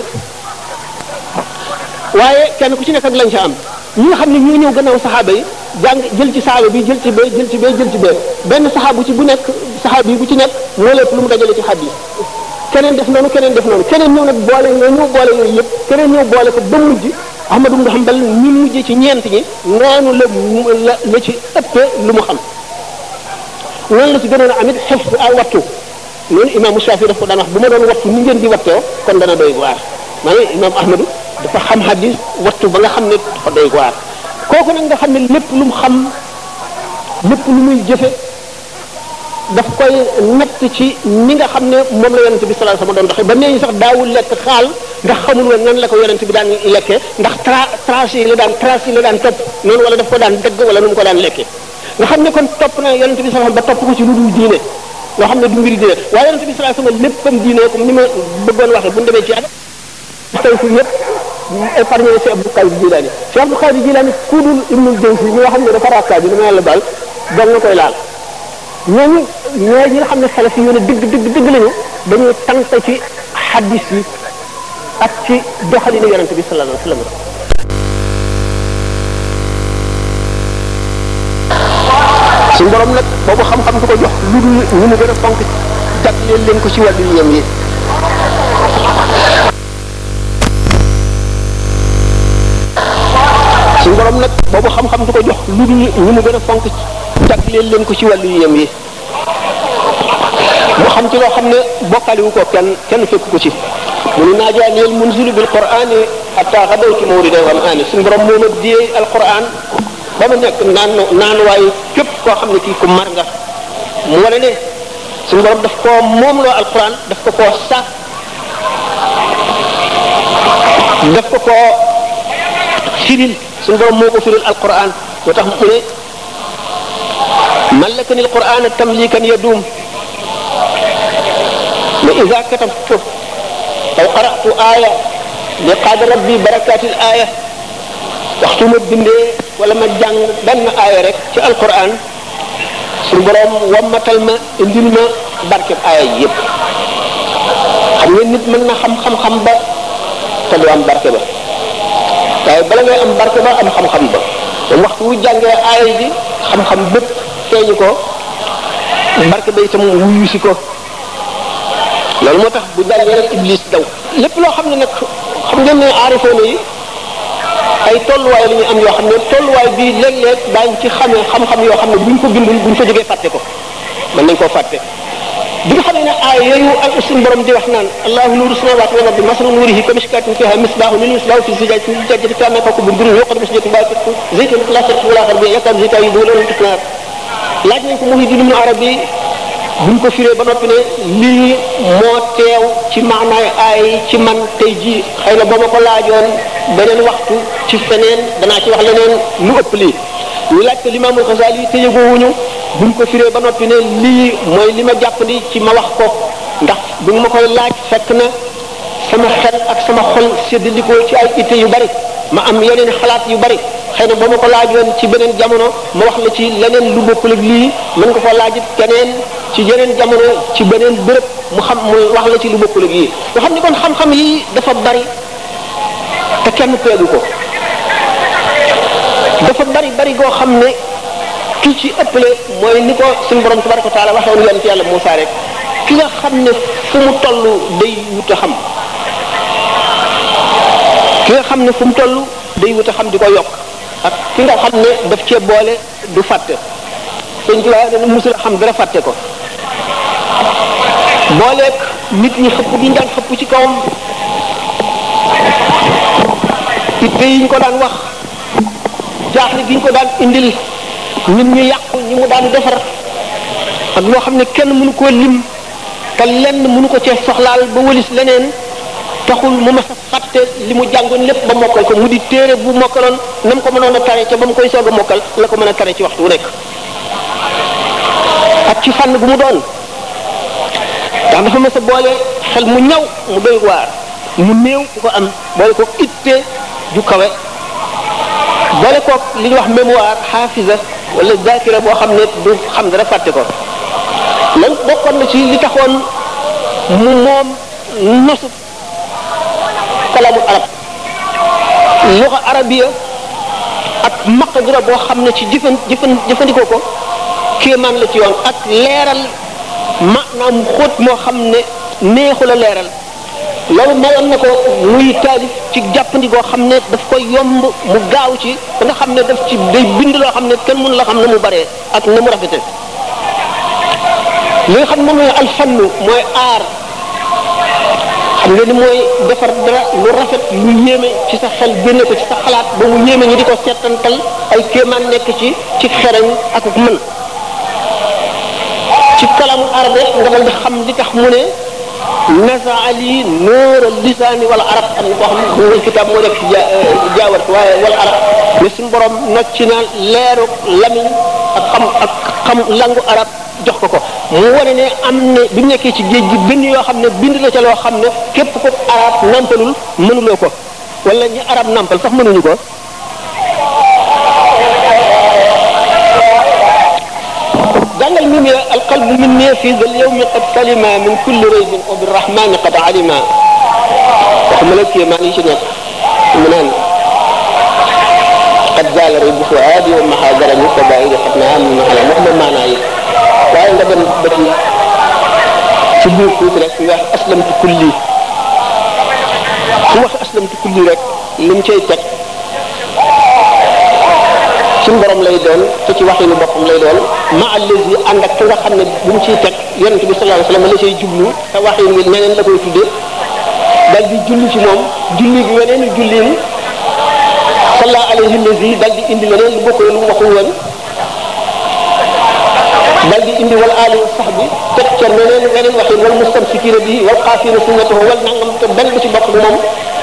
waaye kenn ku ci nekk ak lañ ca am ñi nga xam ne ñoo ñëw gannaaw saxaaba yi jàng jël ci saxaaba bi jël ci bee jël ci bee jël ci bee benn saxaabu ci bu nekk saxaaba yi bu ci nekk moo lépp lu mu dajale ci xadis keneen def noonu keneen def noonu keneen ñëw nag boole nga ñëw boole yooyu yëpp keneen ñëw boole ko ba mujj Ahmad ibn Hanbal ñu mujj ci ñeent ñi noonu la la la ci ëppee lu mu xam noonu la ci gënoon a amit xef ay wattu loolu imaamu Shafi daf ko daan wax bu ma doon wattu ni ngeen di wattoo kon dana doy waar maanaam imaam Ahmadu dafa xam hadis wattu ba nga xam ne dafa doy waar kooku nag nga xam ne lépp lu mu xam lépp lu muy jëfe daf koy natt ci ni nga xam ne moom la yonente bi sallallahu alayhi wasallam doon doxee ba nee ñu sax daawul lekk xaal ndax xamul woon nan la ko yonente bi daan lekkee ndax tra tracé yi la daan tracé yi la daan topp noonu wala daf ko daan dëgg wala nu mu ko daan lekkee nga xam ne kon topp na yonente bi sallallahu alayhi wasallam ba topp ko ci lu dul diine loo xam ne du mbiri diine waaye yonente bi sallallahu alayhi wasallam léppam diine comme ni ma bëggoon waxee bu ñu demee ci at tey fu yëpp épargné na si Abdou Qadir Jilani si Abdou Qadir Jilani ku dul Ibnul Jawzi ñi nga xam ne dafa rakkaa bi dama yàlla baal doog na koy laal ñooñu ñooy ñi nga xam ne xale si yoon dëgg dëgg dëgg lañu dañuy tànk ci xaddis yi ak ci doxalinu yonente bi sallallahu alayhi wasallam suñu borom nag boobu xam-xam du ko jox lu dul ñu mu gën a fonk jagleel leen ko ci wàllu yem yi suñu borom nag boobu xam-xam du ko jox lu dul ñu mu gën a fonk jagleel leen ko ci wàllu yem yi mu xam ci loo xam ne bokkaliwu ko kenn kenn fekk ko ci mu ni naajaaniyel munzilu bil qur'ani hatta xadawtu mawrida ram'ani suñu borom moo ma diyee alquran ba ma nekk naan naan waaye képp koo xam ne kii ku mar nga mu wane ne suñu borom daf koo moom loo alquran daf ko koo sàkk daf ko koo firil suñu borom moo ko firil alquran moo tax mu ne ملكني القرآن تمليكا يدوم وإذا كتبت أو قرأت آية لقاد ربي بركات الآية waxtu ma bindee wala ma jàng benn aaya rek ci alquran suñu borom wammatal ma indil ma barkeb aaya yi yëpp xam nga nit mën na xam-xam-xam ba te du am barke ba waaye bala ngay am barke ba am xam-xam ba moom waxtu wu jàngee aaya ji xam-xam bépp feeñu ko barke ba itam wuyu si ko loolu moo tax bu jàngee rek iblis daw lépp loo xam ne nag xam ngeen ne aarifoona yi ay tolluwaay la ñu am yoo xam ne tolluwaay bii léeg-léeg daañ ci xamee xam-xam yoo xam ne buñ ko bindul buñ ko jógee fàtte ko mën nañ koo fàtte bi nga xam ne aay yooyu ak suñu borom di wax naan allahu nuru samawati wal ardi masalu nurihi kamishkatin fiha misbahu lil misbahu fi zujajati zujajati kana kawkabun durrun yuqadu bi shajaratin baqiyatin zaytun la sharqi wala gharbi yakadu zaytuha yudhi'u lahu tutnar laaj nañ ko Muhyiddin Ibn Arabi buñ ko firee ba noppi ne lii moo teew ci maanaay aay ci man tey jii xëy na ba ma ko laajoon beneen waxtu ci feneen danaa ci wax leneen lu ëpp lii ñu laaj ko limaamul Xasaali yi te yëgoowuñu buñ ko firee ba noppi ne lii mooy li ma jàppandi ci ma wax ko ndax bi ma koy laaj fekk na sama xel ak sama xol séddalikoo ci ay itte yu bari ma am yeneen xalaat yu bari xëy na ba ma ko laajoon ci beneen jamono ma wax la ci leneen lu bokkul ak lii mën nga ko laajit keneen ci yeneen jamono ci beneen béréb mu xam mu wax la ci lu bokkul ak yii nga xam ni kon xam-xam yi dafa bari te kenn peegu ko dafa bari bari goo xam ne ki ci ëppale mooy ni ko suñu borom tabaraka wa taala waxoon yonent yàlla Muusaa rek ki nga xam ne fu mu toll day wut a xam ki nga xam ne fu mu toll day wut a xam di ko yokk ak ki nga xam ne daf cee boole du fàtte sëñ ci waaye dana musul a xam dara fàtte ko booleeg nit ñi xëpp gi ñu daan xëpp ci kawam itte yi ñu ko daan wax jaaxle gi ñu ko daan indil nit ñu yàqu ñi mu daan defar ak loo xam ne kenn mënu koo lim te lenn mënu ko cee soxlaal ba wëlis leneen taxul mu mas a fàtte li mu jàngoon lépp ba mokkal ko mu di téere bu mokkaloon na mu ko mënoon a tare ca ba mu koy soog a mokkal la ko mën a tare ci waxtu wu nekk ak ci fànn bu mu doon ndax dafa mas a boole xel mu ñaw mu doy waar mu néew ku ko am boole ko itte ju kawe boole koog li ñuy wax mémoire xaafisa wala zakira boo xam ne du xam dara fàtte ko lan bokkoon na ci li taxoon mu moom nosu kalamu arab luxa arabiya ak maqdura boo xam ne ci jëfan jëfan jëfandikoo ko kéemaan la ci yoon ak leeral maanaam xóot moo xam ne neexu la leeral loolu mayoon na ko muy taalif ci jàppandi goo xam ne daf koy yomb mu gaaw ci ba nga xam ne daf ci day bind loo xam ne kenn mënu la xam ne mu baree ak na mu rafete li nga xam ne moom mooy alfannu mooy aar xam nga ni mooy defar dara lu rafet lu yéeme ci sa xel génne ko ci sa xalaat ba mu yéeme ñi di ko seetantal ay kéemaan nekk ci ci xereñ ak mën ci kalamu arabe nga dal di xam li tax mu ne nasaa li nóora lisaani wala arab am na boo xam ne bu kitaab moo def jaawat waaye wala arab mais suñu borom nocci na leeru lamiñ ak xam ak xam langu arab jox ko ko mu wane ne am ne bi mu nekkee ci géej gi bind yoo xam ne bind la ca loo xam ne képp ko arab nampalul mënuloo ko wala ñi arab nampal sax mënuñu ko jàngal mi ne alqalbu min ne fi dal yawmi qad salima min kulli raybin wa birrahmani qad alima waxuma la kéemaan yi ci nekk mu naan qad zaala raybu fuaadi wa maxaadarani kabairi qad naa min maxalam wax ma maanaa yi waaye nga dem ba ci ci biir tuuti rek ñu wax aslamtu kulli su wax aslamtu kulli rek lim cay teg suñu borom lay doon te ci waxinu boppam lay doon ma allazi ànd ak ki nga xam ne bu mu ciy teg yonent bi sallallahu alayhi wasallam la cay jublu te waxin wi neneen la koy tuddee dal di julli ci moom julli bi weneenu julliin salla alayhi allazi dal di indi leneen lu bokkul lu mu waxul woon dal di indi wal aali wa sahbi teg ca meneen weneen waxin wal mustamsikina bihi wal xaafina sunnatahu wal nangam te benn bu ci bokk moom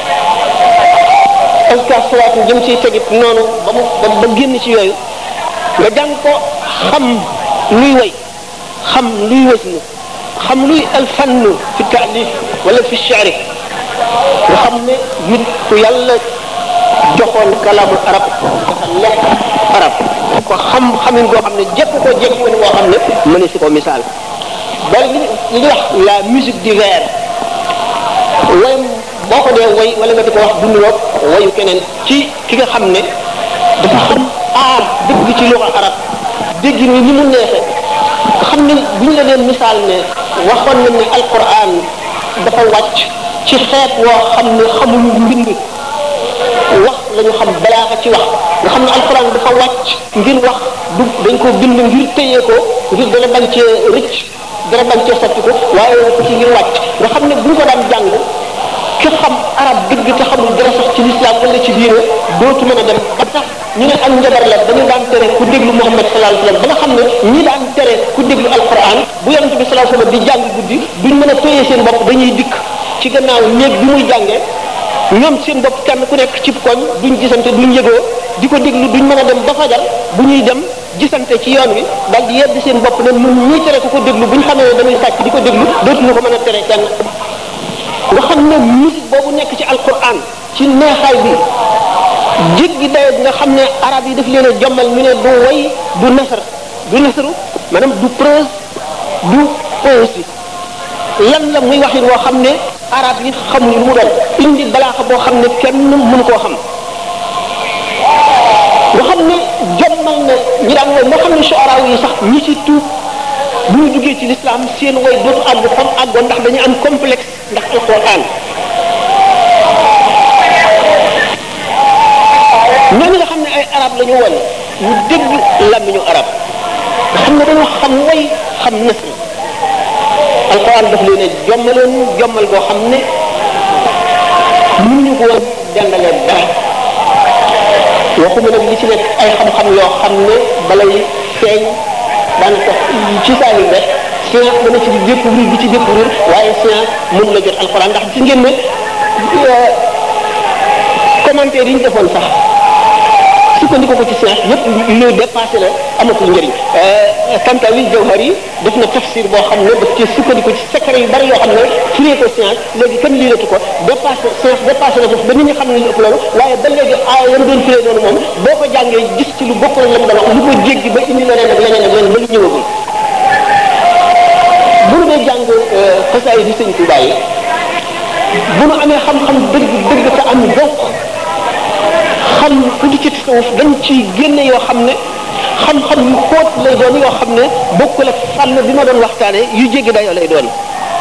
aska salaatu jëm ciy tegit noonu ba mu ba génn ci yooyu nga jàng ko xam luy way xam luy wasnu xam luy alfannu fi taalif wala fi shaari nga xam ne nit ku yàlla joxoon kalaamu arab dafa lekk arab ko xam xamin goo xam ne jekk ko jekk ko boo xam ne mëne si ko misaal bari li li ñuy wax la musique du vers way boo ko dee way wala nga di ko wax du niroog wayu keneen ci ki nga xam ne dafa xam aar dëgg ci luxa arab dégg ni ni mu neexe nga xam ne bu ñu la leen misaal ne waxoon nañ ne alquran dafa wàcc ci xeet woo xam ne xamuñu mbind wax la ñu xam balaaxa ci wax nga xam ne alquran dafa wàcc ngir wax du dañ ko bind ngir téye ko ngir dana bañ cee rëcc dana bañ cee sotti ko waaye ko ci ngir wàcc nga xam ne bu ñu ko daan jàng ki xam arab dëgg te xamul dara sax ci lislaam wala ci diine dootu mën a dem ba tax ñu ne ak njabar la dañu daan tere ku déglu Muhammad sallallahu alayhi wasallam ba nga xam ne ñi daan tere ku déglu alquran bu yonente bi sallallahu alayhi wasallam di jàng guddi duñ mën a téye seen bopp dañuy dikk ci gannaaw néeg bi muy jàngee ñoom seen bopp kenn ku nekk cib koñ duñ gisante duñ yëgoo di ko déglu duñ mën a dem ba fajar bu ñuy dem gisante ci yoon wi daal di yedd seen bopp ne ñun ñuy tere ku ko déglu buñ xamee ne dañuy sàcc di ko déglu dootuñu ko mën a tere kenn nga xam ne musique boobu nekk ci alquran ci neexaay bi jéggi dayo bi nga xam ne arab yi daf leen a jommal ñu ne du way du nasar du nasaru maanaam du prose du poésie lan la muy waxin woo xam ne arab yi xamuñu lu mu doon indi balaaxa boo xam ne kenn mënu koo xam nga xam ne jommal na ñi daan way moo xam ne shuara yi sax ñi ci tuub bu ñu duggee ci l'islam seen way dootu àgg fam àggoon ndax dañu am complexe ndax alquran ñooñu nga xam ne ay arab la ñu woon ñu dégg làmmiñu arab nga xam ne dañoo xam way xam nasr alquran daf leen a jommaloon jommal goo xam ne mënuñu ko woon dendalee dara waxuma nag li ci nekk ay xam-xam yoo xam ne balay feeñ daanaka ci saa yi rek science dana ci découvrir di ci découvrir waaye science mën la jot alquran ndax ci ngeen ne commentaire yi ñu defoon sax sukkandiku ko ci science yëpp luy dépassé la amatul njëriñ Tantawi Jawhari def na tafsir boo xam ne daf ci sukkandiku ci secret yu bari yoo xam ne firee ko science léegi kenn liilatu ko dépassé science dépassé na foofu ba nit ñi xam ne lu ëpp loolu waaye ba léegi aaya yam doon firee noonu moom boo ko jàngee gis ci lu bokkul la mu doon wax lu ko jéggi ba indi leneen ak leneen ak leneen ba lu ñëwagul bu ñu dee jàng xasaay di sëñ Tuubaa yi bu nu amee xam-xam dëgg dëgg te am donc xam tuuti ci tasawuf dañ ci génne yoo xam ne xam-xam yu xóot lay doon yoo xam ne bokkul ak fànn bi ma doon waxtaane yu jéggi dayoo lay doon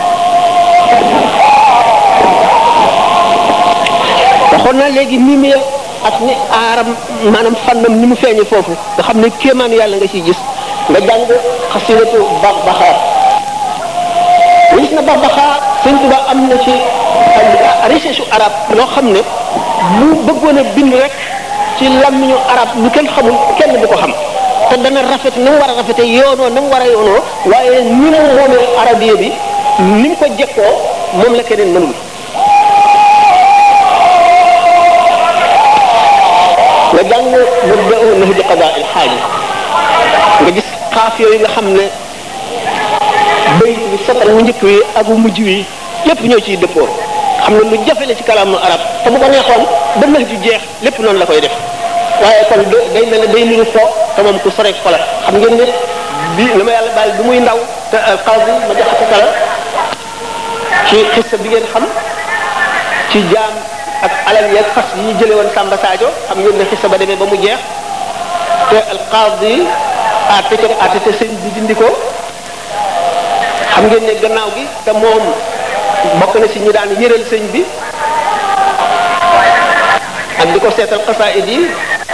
waxoon naa léegi mimie ak ni aaram maanaam fànnam ni mu feeñe foofu nga xam ne kéemaan yàlla nga ciy gis nga jàng xasidatu bax baxaar gis na bax baxaar sëñ Tuba am na ci recherche arab loo xam ne bu bëggoon a bind rek ci làmmiñu arab lu kenn xamul kenn du ko xam te dana rafet na mu war a rafete yoonoo na mu war a yoonoo waaye ni mu moomee arabiya bi ni mu ko jekkoo moom la keneen mënul nga jàng mabda'u nahji qadaa il xaaji nga gis xaaf yooyu nga xam ne bayit bi satal wu njëkk wi ak wu mujj wi lépp ñoo ciy dëppoo xam ne lu jafe la ci kalaamu arab te bu ko neexoon ba nax ju jeex lépp noonu la koy def waaye kon day mel ne day niru fo te moom ku sore ko la xam ngeen ne bi na ma yàlla baal bi muy ndaw te xaasi ma jaxate kala ci xissa bi ngeen xam ci jaam ak alal yeeg fas yi ñu jële woon Samba Sadio xam ngeen ne xissa ba demee ba mu jeex te alqaadi àtte ca àtte te sëñ bi dindi ko xam ngeen ne gannaaw gi te moom bokk na ci ñi daan yëral sëñ bi ak di ko seetal xasaayid yi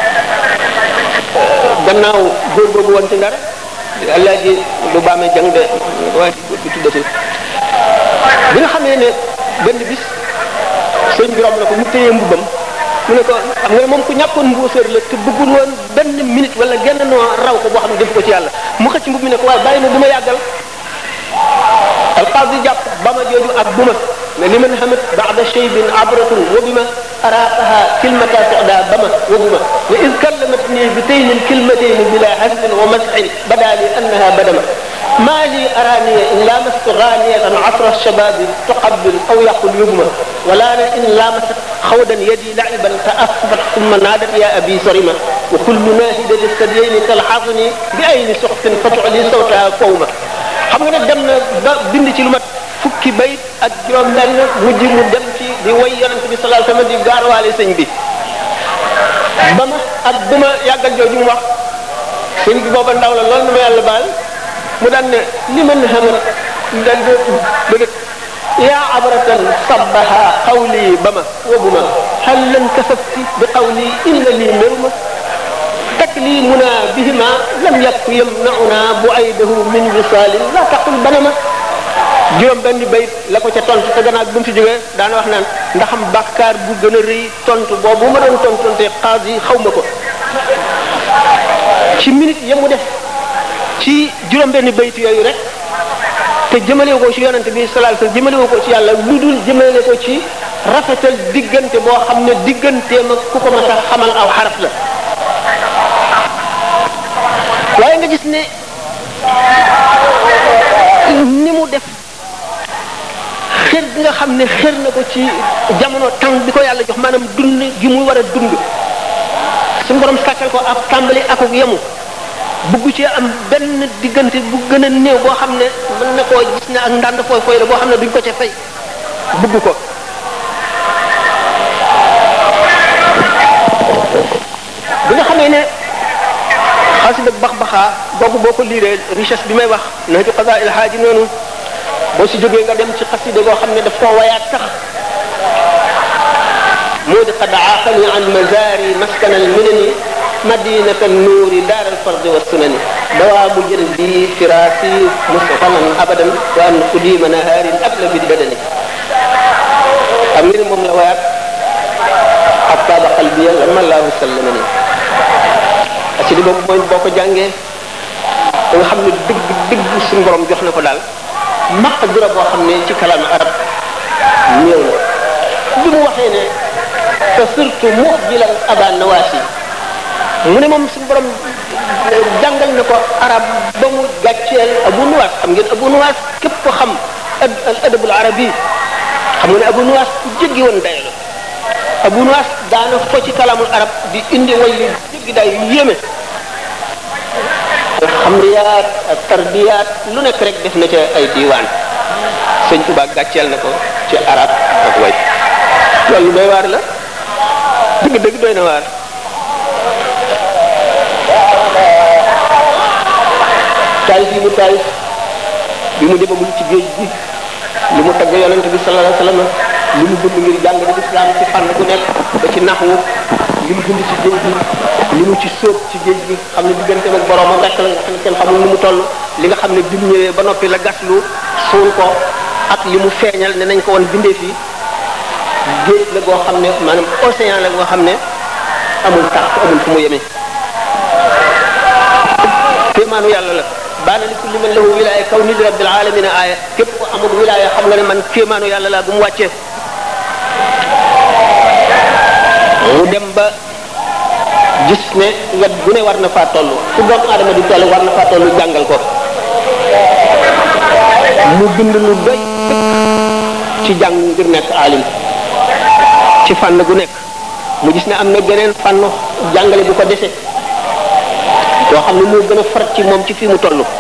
gannaaw góor boobu woon ci ndar alaaji lu baamee jang de waa ji góor bi tuddati bi nga xamee ne benn bis sëñ bi romb na ko mu téye mbubbam mu ne ko xam nga ne moom ku ñàkkoon mbuusër la te bëggul woon benn minute wala genn noo raw ko boo xam ne def ko ci yàlla mu xëcc mbub mi ne ko waaye bàyyi ma bu ma yàggal alqaadi jàpp bama jooju ak buma ne li man xamat baada cheybin abratun wa bima araaqaha kilmata soda bama wa buma ne id kallamatni bi tayni lkilmatayni bila hasbin wa masxin bada li annaha badama ما لي أراني إن لامست غانية عصر الشباب تقبل أو يقول يبمى ولا أنا إن لامست خودا يدي لعبا فأصبت ثم نادت يا أبي سرمة وكل ناهدة للثديين تلحظني بأين سخف فتعلي صوتها قومة xam nga ne dem na ba bind ci lu mat fukki bayit ak juróom benn mujj mu dem ci di way yonent bi sallallahu alayhi wasallam di gaarwaale sëñ bi ba ma ak bu ma yàggal jooju mu wax sëñ bi booba ndaw la loolu na ma yàlla baal mu daan ne li man xamar dal bëgg yaa abratan sabbaha qawli ba ma wabu ma hal lan kasafti bi qawli illa lii méruma تكليمنا بهما لم يك يمنعنا بعيده من وصال لا تقل بنما juróom benn bayit la ko ca tontu te gannaaw bu mu fi jógee daana wax naan ndaxam bàkkaar bu gën a rëy tontu boobu ma doon tontonte xaas yi xaw ma ko ci minute ya mu def ci juróom benn bayit yooyu rek te jëmale ko ci yonante bi sallallahu alayhi wasallam jëmale ko ci yàlla lu dul jëmale ko ci rafetal diggante boo xam ne digganteem ak ku ko mas a xamal aw xaraf la waaye nga gis ne ni mu def xër gi nga xam ne xër na ko ci jamono temps bi ko yàlla jox maanaam dund gi muy war a dund suñu borom sàkkal ko ab tàmbali ak ak yemu bugg ci am benn diggante bu gën a néew boo xam ne mën na koo gis ne ak ndànd fooy fooy la boo xam ne duñ ko ca fay bugg ko bi nga xamee ne xasida bax baxaa boobu boo ko liiree richesse bi may wax na ci xasa il xaaji noonu boo si jógee nga dem ci xasida goo xam ne daf koo wayaat sax moo di qad aaqani an mazari maskan al minani madinat an nuuri daar al fardi wa sunani dawaamu jël bi firaasi mustafanan abadan wa an qudima nahaarin abla bi badani xam nga ne moom la wayaat ak taaba qalbiya lama laahu sallamani xasida boobu mooy boo ko jàngee da nga xam ne dëgg dëgg suñu borom jox na ko daal maqdura boo xam ne ci kalaam arab néew na bi mu waxee ne te surtout muxjilal aba nawaasi mu ne moom suñu borom jàngal na ko arab ba mu gàcceel abu nuwaas xam ngeen abu nuwaas képp ko xam al adabul arabi xam nga ne abu nuwaas ku jéggi woon dayo la abu nuwaas daana fo ci kalaamul arab di indi way yu jéggi day yu yéeme alxamriyaat ak tarbiyaat lu nekk rek def na ca ay diiwaan sëñ Tuba gàcceel na ko ci arab ak way loolu doy waar la dëgg dëgg doy na waar taalif yi mu taalif bi mu demagul ci géej gi li mu tagg yonent bi sallallahu alayhi wasallam li mu bind ngir jàng di islam ci fànn ku nekk ba ci naxwu li mu bind ci géej gi li mu ci sóob ci géej gi xam ne diggante ak boroomam rek la nga xam ne kenn xamul ni mu toll li nga xam ne bi mu ñëwee ba noppi la gaslu suul ko ak li mu feeñal ne nañ ko woon bindee fii géej la goo xam ne maanaam océan la goo xam ne amul tax amul fu mu yemee kéemaanu yàlla la baana li kulli man lahu wilaaya kaw ni li rabbil alamina aaya képp ko amul wilaaya xam nga ne man kéemaanu yàlla laa bu mu wàccee mu dem ba gis ne wet bu ne war na faa toll fu doomu aadama di toll war na faa toll jàngal ko mu bind lu doy ci jàng ngir nekk alim ci fànn gu nekk mu gis ne am na geneen fànn jàngale bu ko dese yoo xam ne moo gën a farat ci moom ci fii mu toll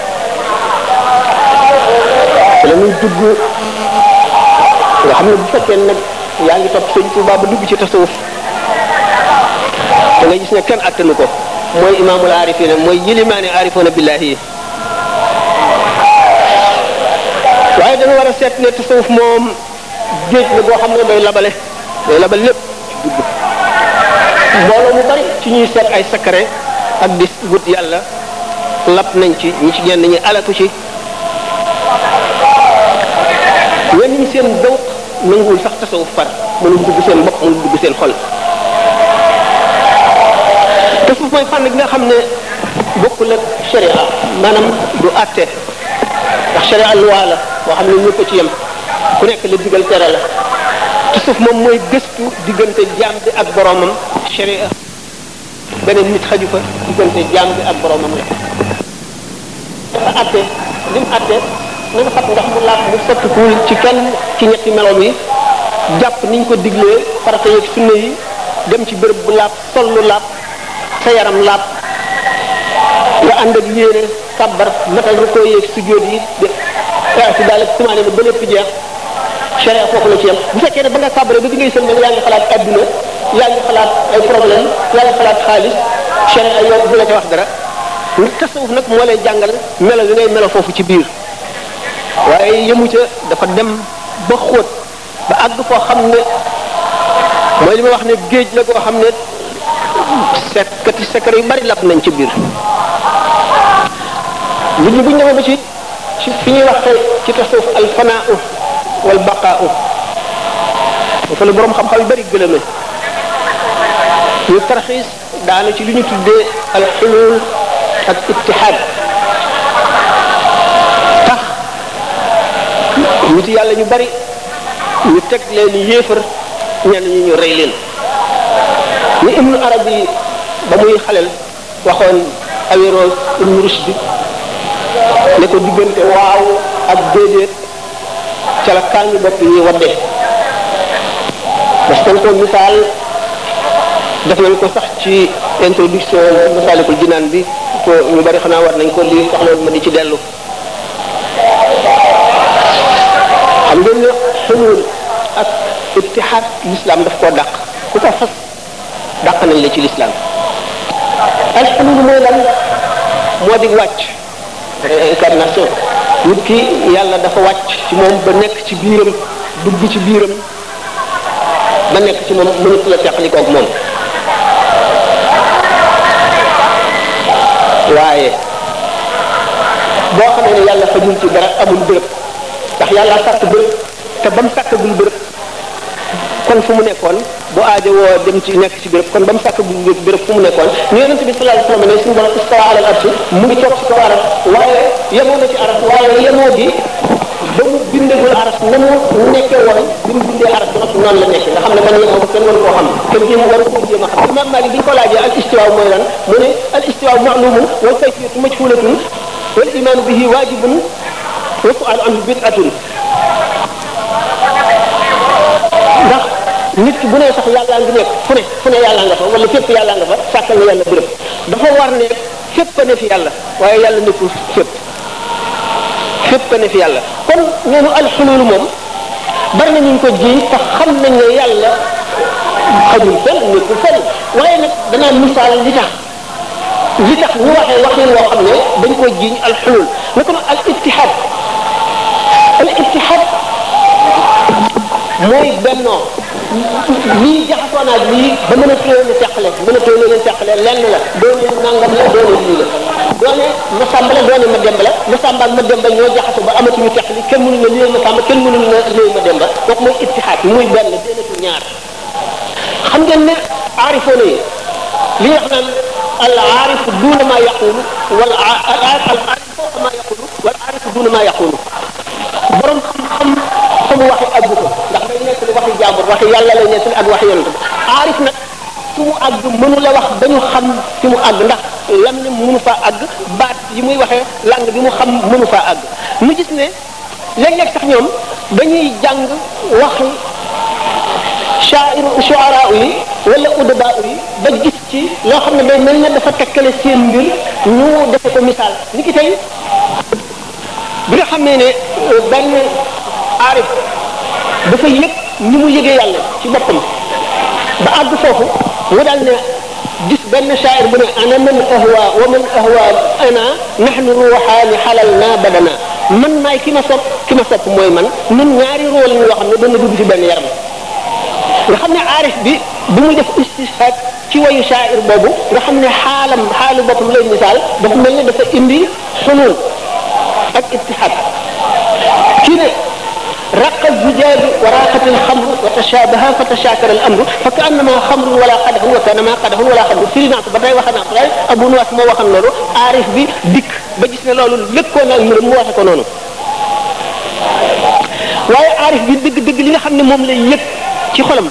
la muy dugg nga xam ne bu fekkee nag yaa ngi topp sëñ Tuubaa ba dugg ci tasawuf da nga gis ne kenn attanu ko mooy imaamul aarifina mooy yilimaani aarifoona billahi yi waaye dañu war a seet ne tasawuf moom géej la boo xam ne day labale day labal lépp ci dugg mbooloo mu bari ci ñuy seet ay sakare ak di wut yàlla lap nañ ci ñi ci ñenn ñi alaku ci wenn ñi seen dawq nanguwul sax tasawuf far mënul dugg seen bopp mënul dugg seen xol tasawuf mooy fànn gi nga xam ne bokkul ak sharia maanaam du àtte ndax sharia loi la boo xam ne ñëpp a ci yem ku nekk la digal tere la tasawuf moom mooy gëstu diggante jaam bi ak boromam sharia beneen nit xaju fa diggante jaam bi ak boromam la dafa àtte li mu àtte na nga fat ndox mu laab mu sottikuwul ci kenn ci ñetti meloom yi jàpp niñ ko diglee farata yeeg sunna yi dem ci béréb bu laab sol lu laab sa yaram laab nga ànd ak yéene kàbbar matal rukkoo yeeg sujjóot yi de ci daal ak tumaane ba lépp jeex sharia foofu la ci yem bu fekkee ne ba nga kàbbaree ba bi ngay sëlmal yaa ngi xalaat adduna yaa ngi xalaat ay problème yaa ngi xalaat xaalis sharia yow bu la ca wax dara nit tasawuf nag moo lay jàngal melo li ngay melo foofu ci biir waaye yëmu ca dafa dem ba xóot ba àgg foo xam ne mooy li ma wax ne géej la koo xam ne sekkati secret yu bari lap nañ ci biir nit ñi bu ñu demee ba ci ci fi ñuy wax tey ci tasawuf al fanaau wal baqaau dafa la borom xam-xam yu bari gëlëme ñu tarxiis daanu ci li ñu tuddee al xulul ak ittihaad tax nit yàlla ñu bari ñu teg leen yéefar ñenn ñi ñu rey leen ni ibnu arabi ba muy xaleel waxoon Averroès ibnu Rushd ne ko diggante waaw ak déedéet ca la kaa ngi bopp yi wadde parce que ko misaal def nañ ko sax ci introduction Masaalikul Jinaan bi ko ñu bari xanaa war nañ ko lii sax loolu ma di ci dellu xam ngeen ne xulul ak ittihaad l'islam daf koo dàq ku ko fas dàq nañ la ci l'islam al xulul mooy lan moo di wàcc incarnation nit ki yàlla dafa wàcc ci moom ba nekk ci biiram dugg ci biiram ba nekk ci moom mënatu la teqalikoog moom waaye boo xamee ne yàlla xajul ci dara amul bërëb ndax yàlla sàkk bërëb te ba mu sàkkagul bërëb kon fu mu nekkoon bu aajo woo dem ci nekk ci bërëb kon ba mu sàkkagul bërëb fu mu nekkoon ñu yonente bi sallallahu alayhi wasallam ne suñu borom istawa ala al arshi mu ngi toog ci kaw aras waaye yemoo na ci aras waaye yemoo gi ba mu bindagul aras na mu nekkee woon bi mu bindee aras ba noppi noonu la nekkee nga xam ne man yemoo kenn waru koo xam kenn jéem waru koo jéem a xam imam Malik bi ñu ko laajee al istiwa mooy lan mu ne al istiwa ma'lumun wal kayfiyatu majhulatun wal imanu bihi wajibun wa su'alu anhu bid'atun ndax nit ki bu ne sax yàllaa ngi nekk fu ne fu ne yàllaa nga fa wala fépp yàllaa nga fa sàkkal na yàlla bërëb dafa war ne fépp a ne fi yàlla waaye yàlla nekkul fépp fépp a ne fi yàlla kon neenu alxulul moom bari na ñu ko jiiñ te xam nañ ne yàlla xajul fenn nekkul fenn waaye nag danaa misaal li tax li tax ñu waxee waxin woo xam ne dañ ko jiiñ alxulul naka noonu al ittihad al ittihad mooy bennoo lii jaxasoo naag lii ba mën a téye leen teqale mën a téye leen teqale lenn la doone nangam la doone lii la doone ma sàmba la doone ma demba la ma sàmba ak ma demba ñoo jaxasoo ba amatuñu teqali kenn mënu na lii ma sàmba kenn mënu na lii ma demba kooku mooy ittihaad muy benn déenatu ñaar xam ngeen ne aarifoona yi li wax naan al aarifu duuna ma yaqulu wal al aarifu fawqa ma yaqulu wal aarifu duuna ma yaqulu borom xam-xam fa mu waxi àggu ko ndax day nekk li waxi jàmbur waxi yàlla lay nekk ak waxi yonent aarif nag fi mu àgg mënu la wax dañu xam fi mu àgg ndax lam ne mënu faa àgg baat yi muy waxee lang bi mu xam mënu faa àgg mu gis ne léeg-léeg sax ñoom dañuy jàng waxi shairu shuara yi wala udaba yi ba gis ci loo xam ne day mel ne dafa tekkale seen mbir ñu defe ko misaal ni ki tey bi nga xam ne ne benn aarif dafa yëg ni mu yëgee yàlla ci boppam ba àgg foofu mu daal ne gis benn shaa'ir bu ne ana man ahwa wa man ahwa ana nahnu ruuxaani xalal naa badana man maay ki ma sopp ki ma sopp mooy man nun ñaari roo la ñu yoo xam ne dana dugg ci benn yaram nga xam ne aarif bi bu muy def istishaad ci wayu shaa'ir boobu nga xam ne xaalam xaalu boppam lay misaal dafa mel ne dafa indi xulul ak ittihaad kii ne رق الزجاج وراقت الخمر وتشابه فتشاكل الامر فكانما خمر ولا قدح وكانما قدح ولا خمر firi naa ko ba tey wax naa ko tey abu nuwas moo waxan loolu aarif bi dikk ba gis ne loolu lëkkoon ak mbiram mu waxe ko noonu waaye aarif bi dëgg dëgg li nga xam ne moom lay yëg ci xolam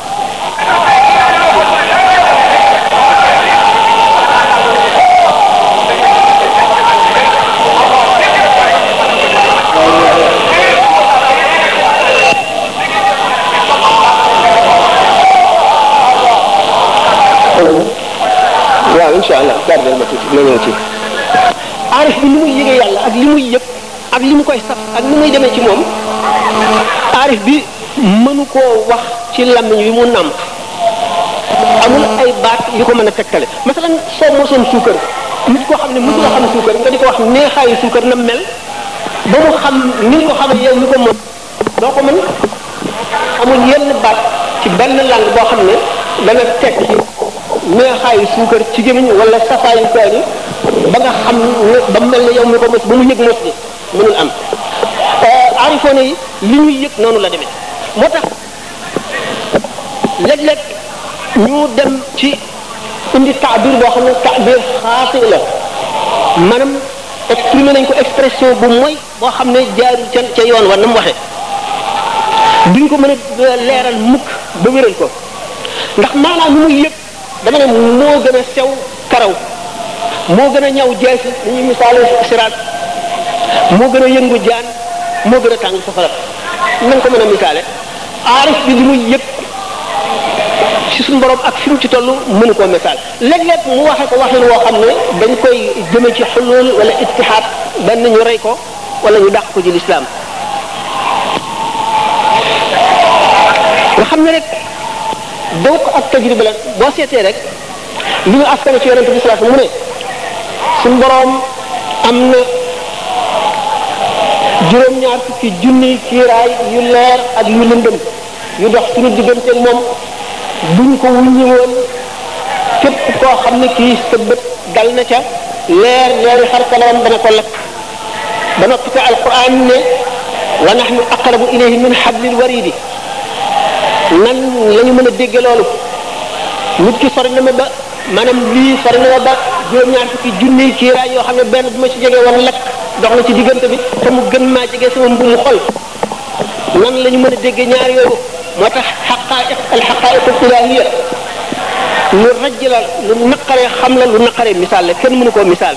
waaw incha allah gardel ma tuuti ma ñëw ci aarif bi li muy yëgee yàlla ak li muy yëg ak li mu koy saf ak ni muy demee ci moom aarif bi mënu koo wax ci làmmiñ wi mu nàmp amul ay baat yu ko mën a tegtale masalan soo mosoon suukar nit koo xam ne mësul a xam suukar nga di ko wax neexaayu suukar na mel ba mu xam ni nga ko xamee yow mi ko mos doo ko mën amul yenn baat ci benn langue boo xam ne dana tekki neexaayu suukar ci gémmiñ wala safaayu kaani ba nga xam ne ba mel ne yow mi ko mos ba mu yëg mos bi mënul am aarifoone yi li ñuy yëg noonu la demee moo tax léeg-léeg ñu dem ci indi taabir boo xam ne taabir xaasi la maanaam exprimer nañ ko expression bu mooy boo xam ne jaarul ca ca yoon wa na mu waxee duñ ko mën a leeral mukk ba wéral ko ndax maanaam lu muy yëg dama ne moo gën a sew karaw moo gën a ñaw jeesi dañuy misaale siraat moo gën a yëngu jaan moo gën a tàng safara nañ ko mën a misaale aarif bi li muy yëg ci suñu borom ak fi mu ci toll mënu koo misaal léeg-léeg mu waxe ko waxin woo xam ne dañ koy jëme ci xulul wala ittihaad benn ñu rey ko wala ñu dàq ko ci lislaam nga xam ne rek daw ko ak tajriba la boo seetee rek li ñu askane ci yonente bi sallallahu alayhi wasallam mu ne suñu boroom am na juróom-ñaar fukki junni kiiraay yu leer ak yu lëndëm yu dox suñu digganteeg moom buñ ko wuññi woon képp koo xam ne kii sa bët dal na ca leer leeri xar kanamam dana ko lakk ba noppi te alquran ne wa nahnu aqrabu ilayhi min hablil waridi nan la ñu mën a dégge loolu nit ki sori na ma ba maanaam lii sori na ma ba juróom-ñaar fukki junni kiiraay yoo xam ne benn bu ma ci jege woon lakk dox na ci diggante bi te mu gën maa jege sama mbumu xol nan la ñu mën a déggee ñaar yooyu moo tax xaqaa'iq al xaqaa'iq al ilaahiya lu rajj la lu naqaree xam la lu naqaree misaal la kenn mënu koo misaal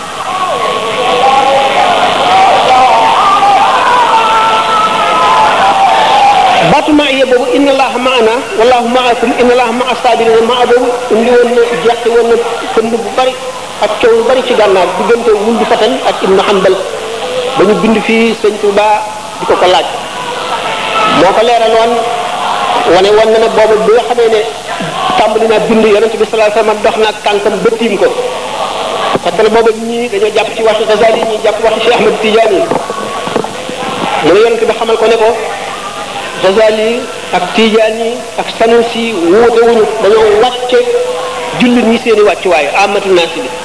baatu maa yee boobu inna allaha maana wallahu maakum inna allaha maa saabirina maa boobu indi woon na jeexte woon na kënd bu bari ak coow lu bari ci gànnaar diggante wul di fatan ak ibnu hanbal ba ñu bind fii sëñ Tuuba di ko ko laaj moo ko leeraloon wane woon na ne boobu bi nga xamee ne tàmbali naa bind yonent bi sallallahu alayhi wasallam dox naag tànkam ba tiim ko parce que booba ñii dañoo jàpp ci waxi Ghazali ñii jàpp waxi Cheikh Ahmed Tidiane mu ne yonent bi xamal ko ne ko Ghazali ak Tidiane ak Sanusi wuute wuñu dañoo wàcce jullit ñi seeni wàccuwaay amatu naasi bi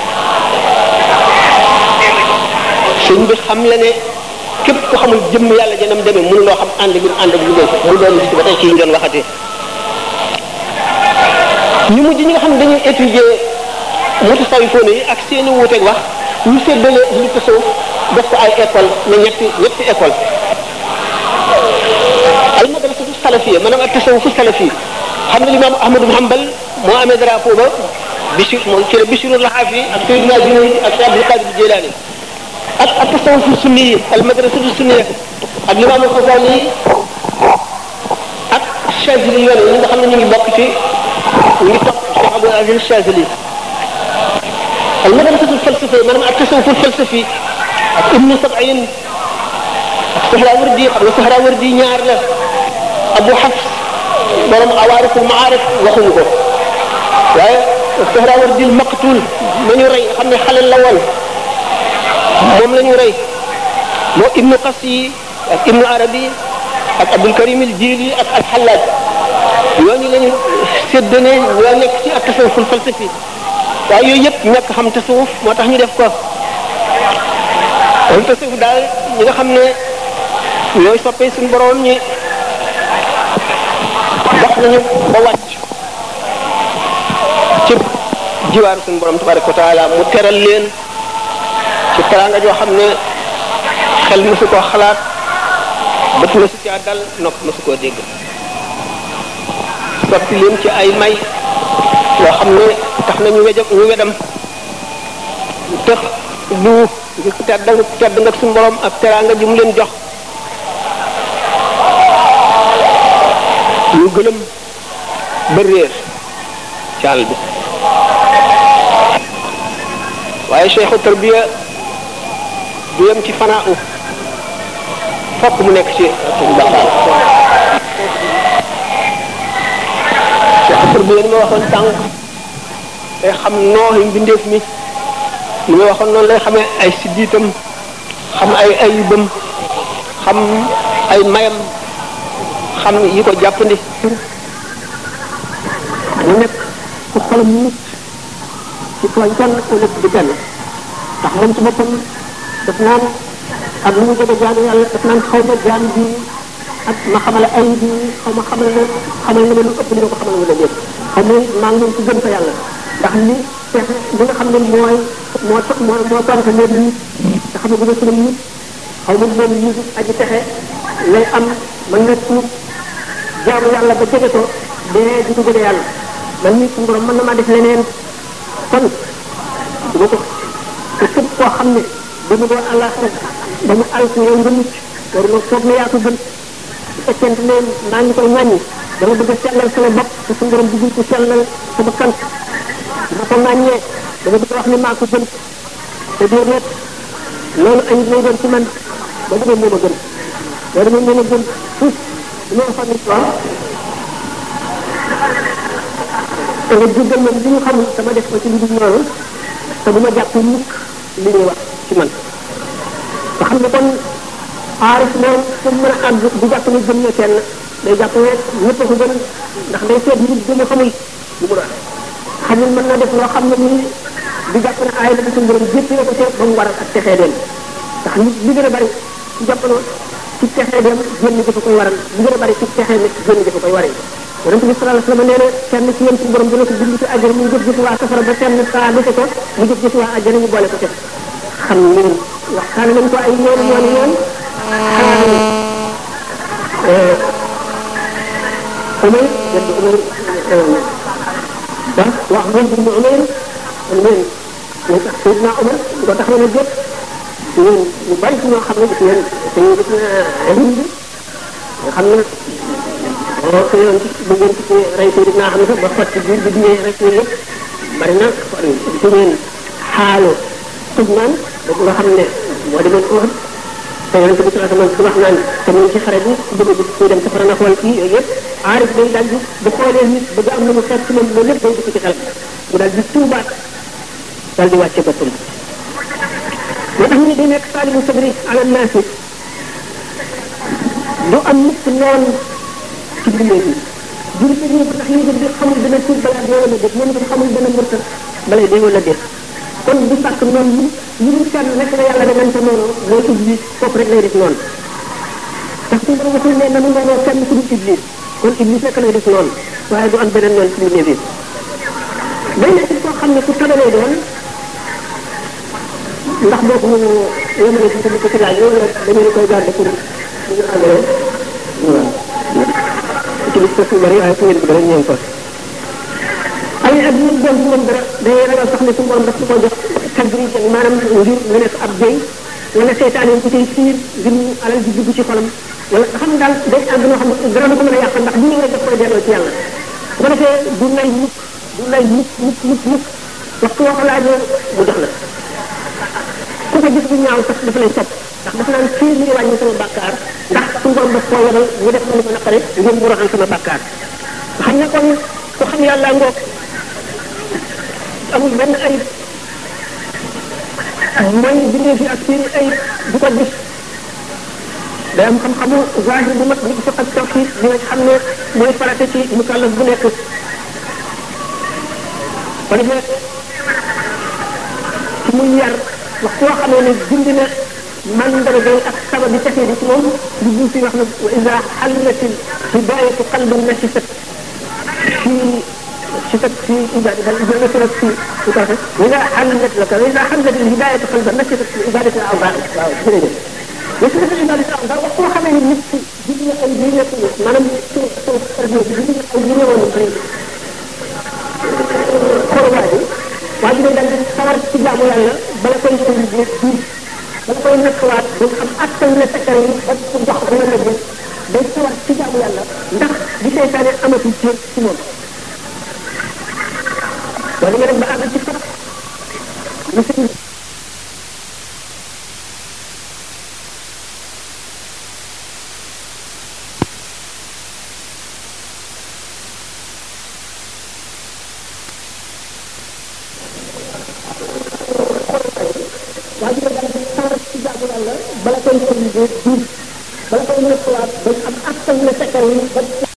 sëñ bi xam la ne képp ko xamul jëmm yàlla janam demee mënu loo xam ànd bi ànd ak liggéey mu doon ci ba tey ci ñu doon waxatee ñu mujj ñi nga xam ne dañuy étudier mutasawwifoon yi ak seeni wuuteeg wax ñu séddale li tasawuf def ko ay école ne ñetti ñetti école al madrasatu salafiyya maanaam ak tasawufu salafi xam ne limaam Ahmadu Hanbal moo amee drapeau ba Bishir moom ci la Bishirul Lahafi ak Sayyidina Junayd ak Abdul Qadir Jilani ak ak tasawufu sunni yi al madrasatu sunniya ak limaam Xasali ak Chazili yoon yi nga xam ne ñu ngi bokk ci ñu ngi topp Cheikh Abdul Aziz Chazili al madrasatu falsafi maanaam ak tasawufu falsafi ak Ibnu Sab'in ak Sahrawardi xam nga Sahrawardi ñaar la Abu Hafs borom awaariful maarif waxuñu ko waaye Sahrawardi maqtul ma ñu rey xam ne xale la woon moom la ñu rey moo Ibnu Qasi ak Ibnu Arabi ak Abdul Karim al Jili ak al Hallaj ñooñu la ñu séddane ñoo nekk ci ak tasawuful falsafi waaye yooyu yëpp ñàkk xam tasawuf moo tax ñu def ko kon tasawuf daal ñi nga xam ne ñooy soppee suñu borom ñi dox nañu ba wàcc ci jiwaaru suñu borom tabaraka wa taala mu teral leen ci teraanga joo xam ne xel mësu koo xalaat bët mësu caa dal nopp mësu koo dégg sotti leen ci ay may yoo xam ne tax na ñu wejam ñu wedam tëx lu ngir tedd nga tedd nga suñu borom ak teraanga ji mu leen jox ñu gëlëm ba réer ci àll bi waaye cheikhu tarbiya du yem ci fanaa u fokk mu nekk ci baqaar cheikhu tarbiya ni ma waxoon tànk day xam nooxi mbindeef mi ni ma waxoon noonu lay xamee ay siddiitam xam ay ayibam xam ay mayam xam yi ko jàppandi mu nekk ku xolam nit ci tooñ kenn ku nekk di kenn ndax moom ci boppam daf naan ak lu mu jege jaamu yàlla daf naan xaw ma jaam bi ak ma xamal ay bi xaw ma xamal na xamal na ma lu ëpp li ma ko xamal wala déet xam ne maa ngi ci gën fa yàlla ndax li pexe li nga xam ne mooy moo moo moo tontu leen nit nga xam ne bu nga sunam nit xaw ma moom nit aji pexe lay am mën nga tuub jaamu yàlla ba jege ko dee di ko jege yàlla man nit suñu borom mën na maa def leneen kon du ko te képp koo xam ne dañu doon àllaaxira ba mu àll si yow nga mucc war nga foog ne yaa ko gën su fekkente ne maa ngi koy ñàññi dama bëgg a sellal sama bopp te suñu borom bëggul ko sellal sa bakkan ma ko ŋàññee dama bëgg a wax ni maa ko gën te déedéet loolu ay lay doon ci man ba demee moo ma gën boo demee moo ma gën fuuf li ma xam ni waaw te nga jéggal ma li ñu xamul sama def ko ci lu dul noonu te bu ma jàpp mukk li ñuy wax ci man nga xam ne kon aarif moom fu mu mën a àgg du jàpp ne gën na kenn day jàpp ne ñëpp a ko gën ndax day seet nit bu mu xamul lu mu doon xamul mën na def loo xam ne nii du jàpp ne aay la ko suñu borom jéppi na ko seet ba mu waral ak texee dem ndax nit li gën a bari ci jamono ci texee dem génn dafa koy waral li gën a bari ci texee nit génn dafa koy waral yonente bi sallallahu alayhi wasallam nee na kenn ci yéen suñu borom dina ko bind ci àjjana mu jëf jëf waa safara ba kenn saa defe ko mu jëf jëf waa àjjana ñu boole ko def xam ngeen waxtaan nañ ko ay yoon yoon yoon xanaa ne umay yedd umay ba wax ngeen bi mu umay ngeen ñu tax Seydina Umar ko tax na jëpp ñun ñu bari ci ñoo xam ne gis ngeen dañuy gis na Hind nga xam ne boo ko yoon ci bu ngeen ci rey Seydina xam ne ba xotti biir bi diñee rek ñu yëpp bari na ci ngeen xaalu Tubman boobu nga xam ne moo demoon Uhud te yonente bi sallallahu alayhi wasallam wax naan te ñu ci xare bi bëgg bëgg kuy dem safara na xool kii yooyu yëpp aarif day daal di bu xoolee nit bëgg am na mu fekk ci moom loolu lépp day dugg ci xel mu daal di tuubaat daal di wàcce boppam moo tax ñu ne day nekk saalimu sabri ala naasi du am mukk noon ci bindee bi jur bi ñu ndax ñu bi xamul dana tuub balaa dee wala déet moom itam xamul dana murtal balay dee wala déet kon du sàkk noonu ñu ñu kenn rek la yàlla danañ ko noonu mooy iblis foofu rek lay def noonu ndax suñu borom waxul ne nanu noonoo kenn ku dul iblis kon iblis rek lay def noonu waaye du am beneen noonu ci bindee bi day nekk koo xam ne ku tabe lay doon ndax boo ko yemale ci sa ko ci laaj yow dañu koy garder pour ñu àndale waaw ci bis su bari waaye fu ngeen bëgg rek ñeen ko ay ak ñu doon ci moom dara day ragal sax ne suñu borom daf ko jox tadrij maanaam ngir nga nekk ab béy wala seytaane yi ku cay fiir ngir mu alal di dugg ci xolam wala nga xam ne daal day àgg noo xam ne dara du ko mën a yàq ndax bu ñëw rek daf koy delloo ci yàlla bu ko defee du nay mukk du nay mukk mukk mukk mukk waxtu woo ko laajee mu jox la ku ko gis bu ñaaw sax dafa lay sopp ndax dafa naan fii mi ngi wàññi sama bàkkaar ndax suñu borom daf koo yebal ñu def ma ni ko naqare ngir mu roxal sama bàkkaar nga xam ne kon ku xam yàlla ngoog amul benn ayib mooy bindee fi ak seen ayib du ko gis day am xam-xamu zahir bu mat ni ko fiq ak tawhid di nga xam ne mooy farate ci mukallaf bu nekk ko defee ci muy yar wax koo xamee ne bind na mandarga ak sabab bi texee di ci moom li bu fi wax na wa ida xallat hidayatu qalbin nasisat fi شتت في عبادة بل نشرت في وكذا وإذا حلت لك وإذا حلت الهداية قلبا نشرت في عبادة الأعضاء نشرت في عبادة الأعضاء وقوة خمين النفس جبنا أيدينا ما لم يكن جبنا أيدينا ونقرين خرواتي waaye dañ daal di sawar ci jaamu yàlla bala koy sëñ bi di bala koy nekkawaat du am attan na sa yi ba su dox dina la gis day sawar ci jaamu yàlla ndax di seytaane amatul ci ci moom wala nga dem ba àgg ci sax lu sëñ waa ji daal di sawar ci jaamu yàlla bala koy sëñ bi di bala koy nekkawaat ba am attan na sa yi ba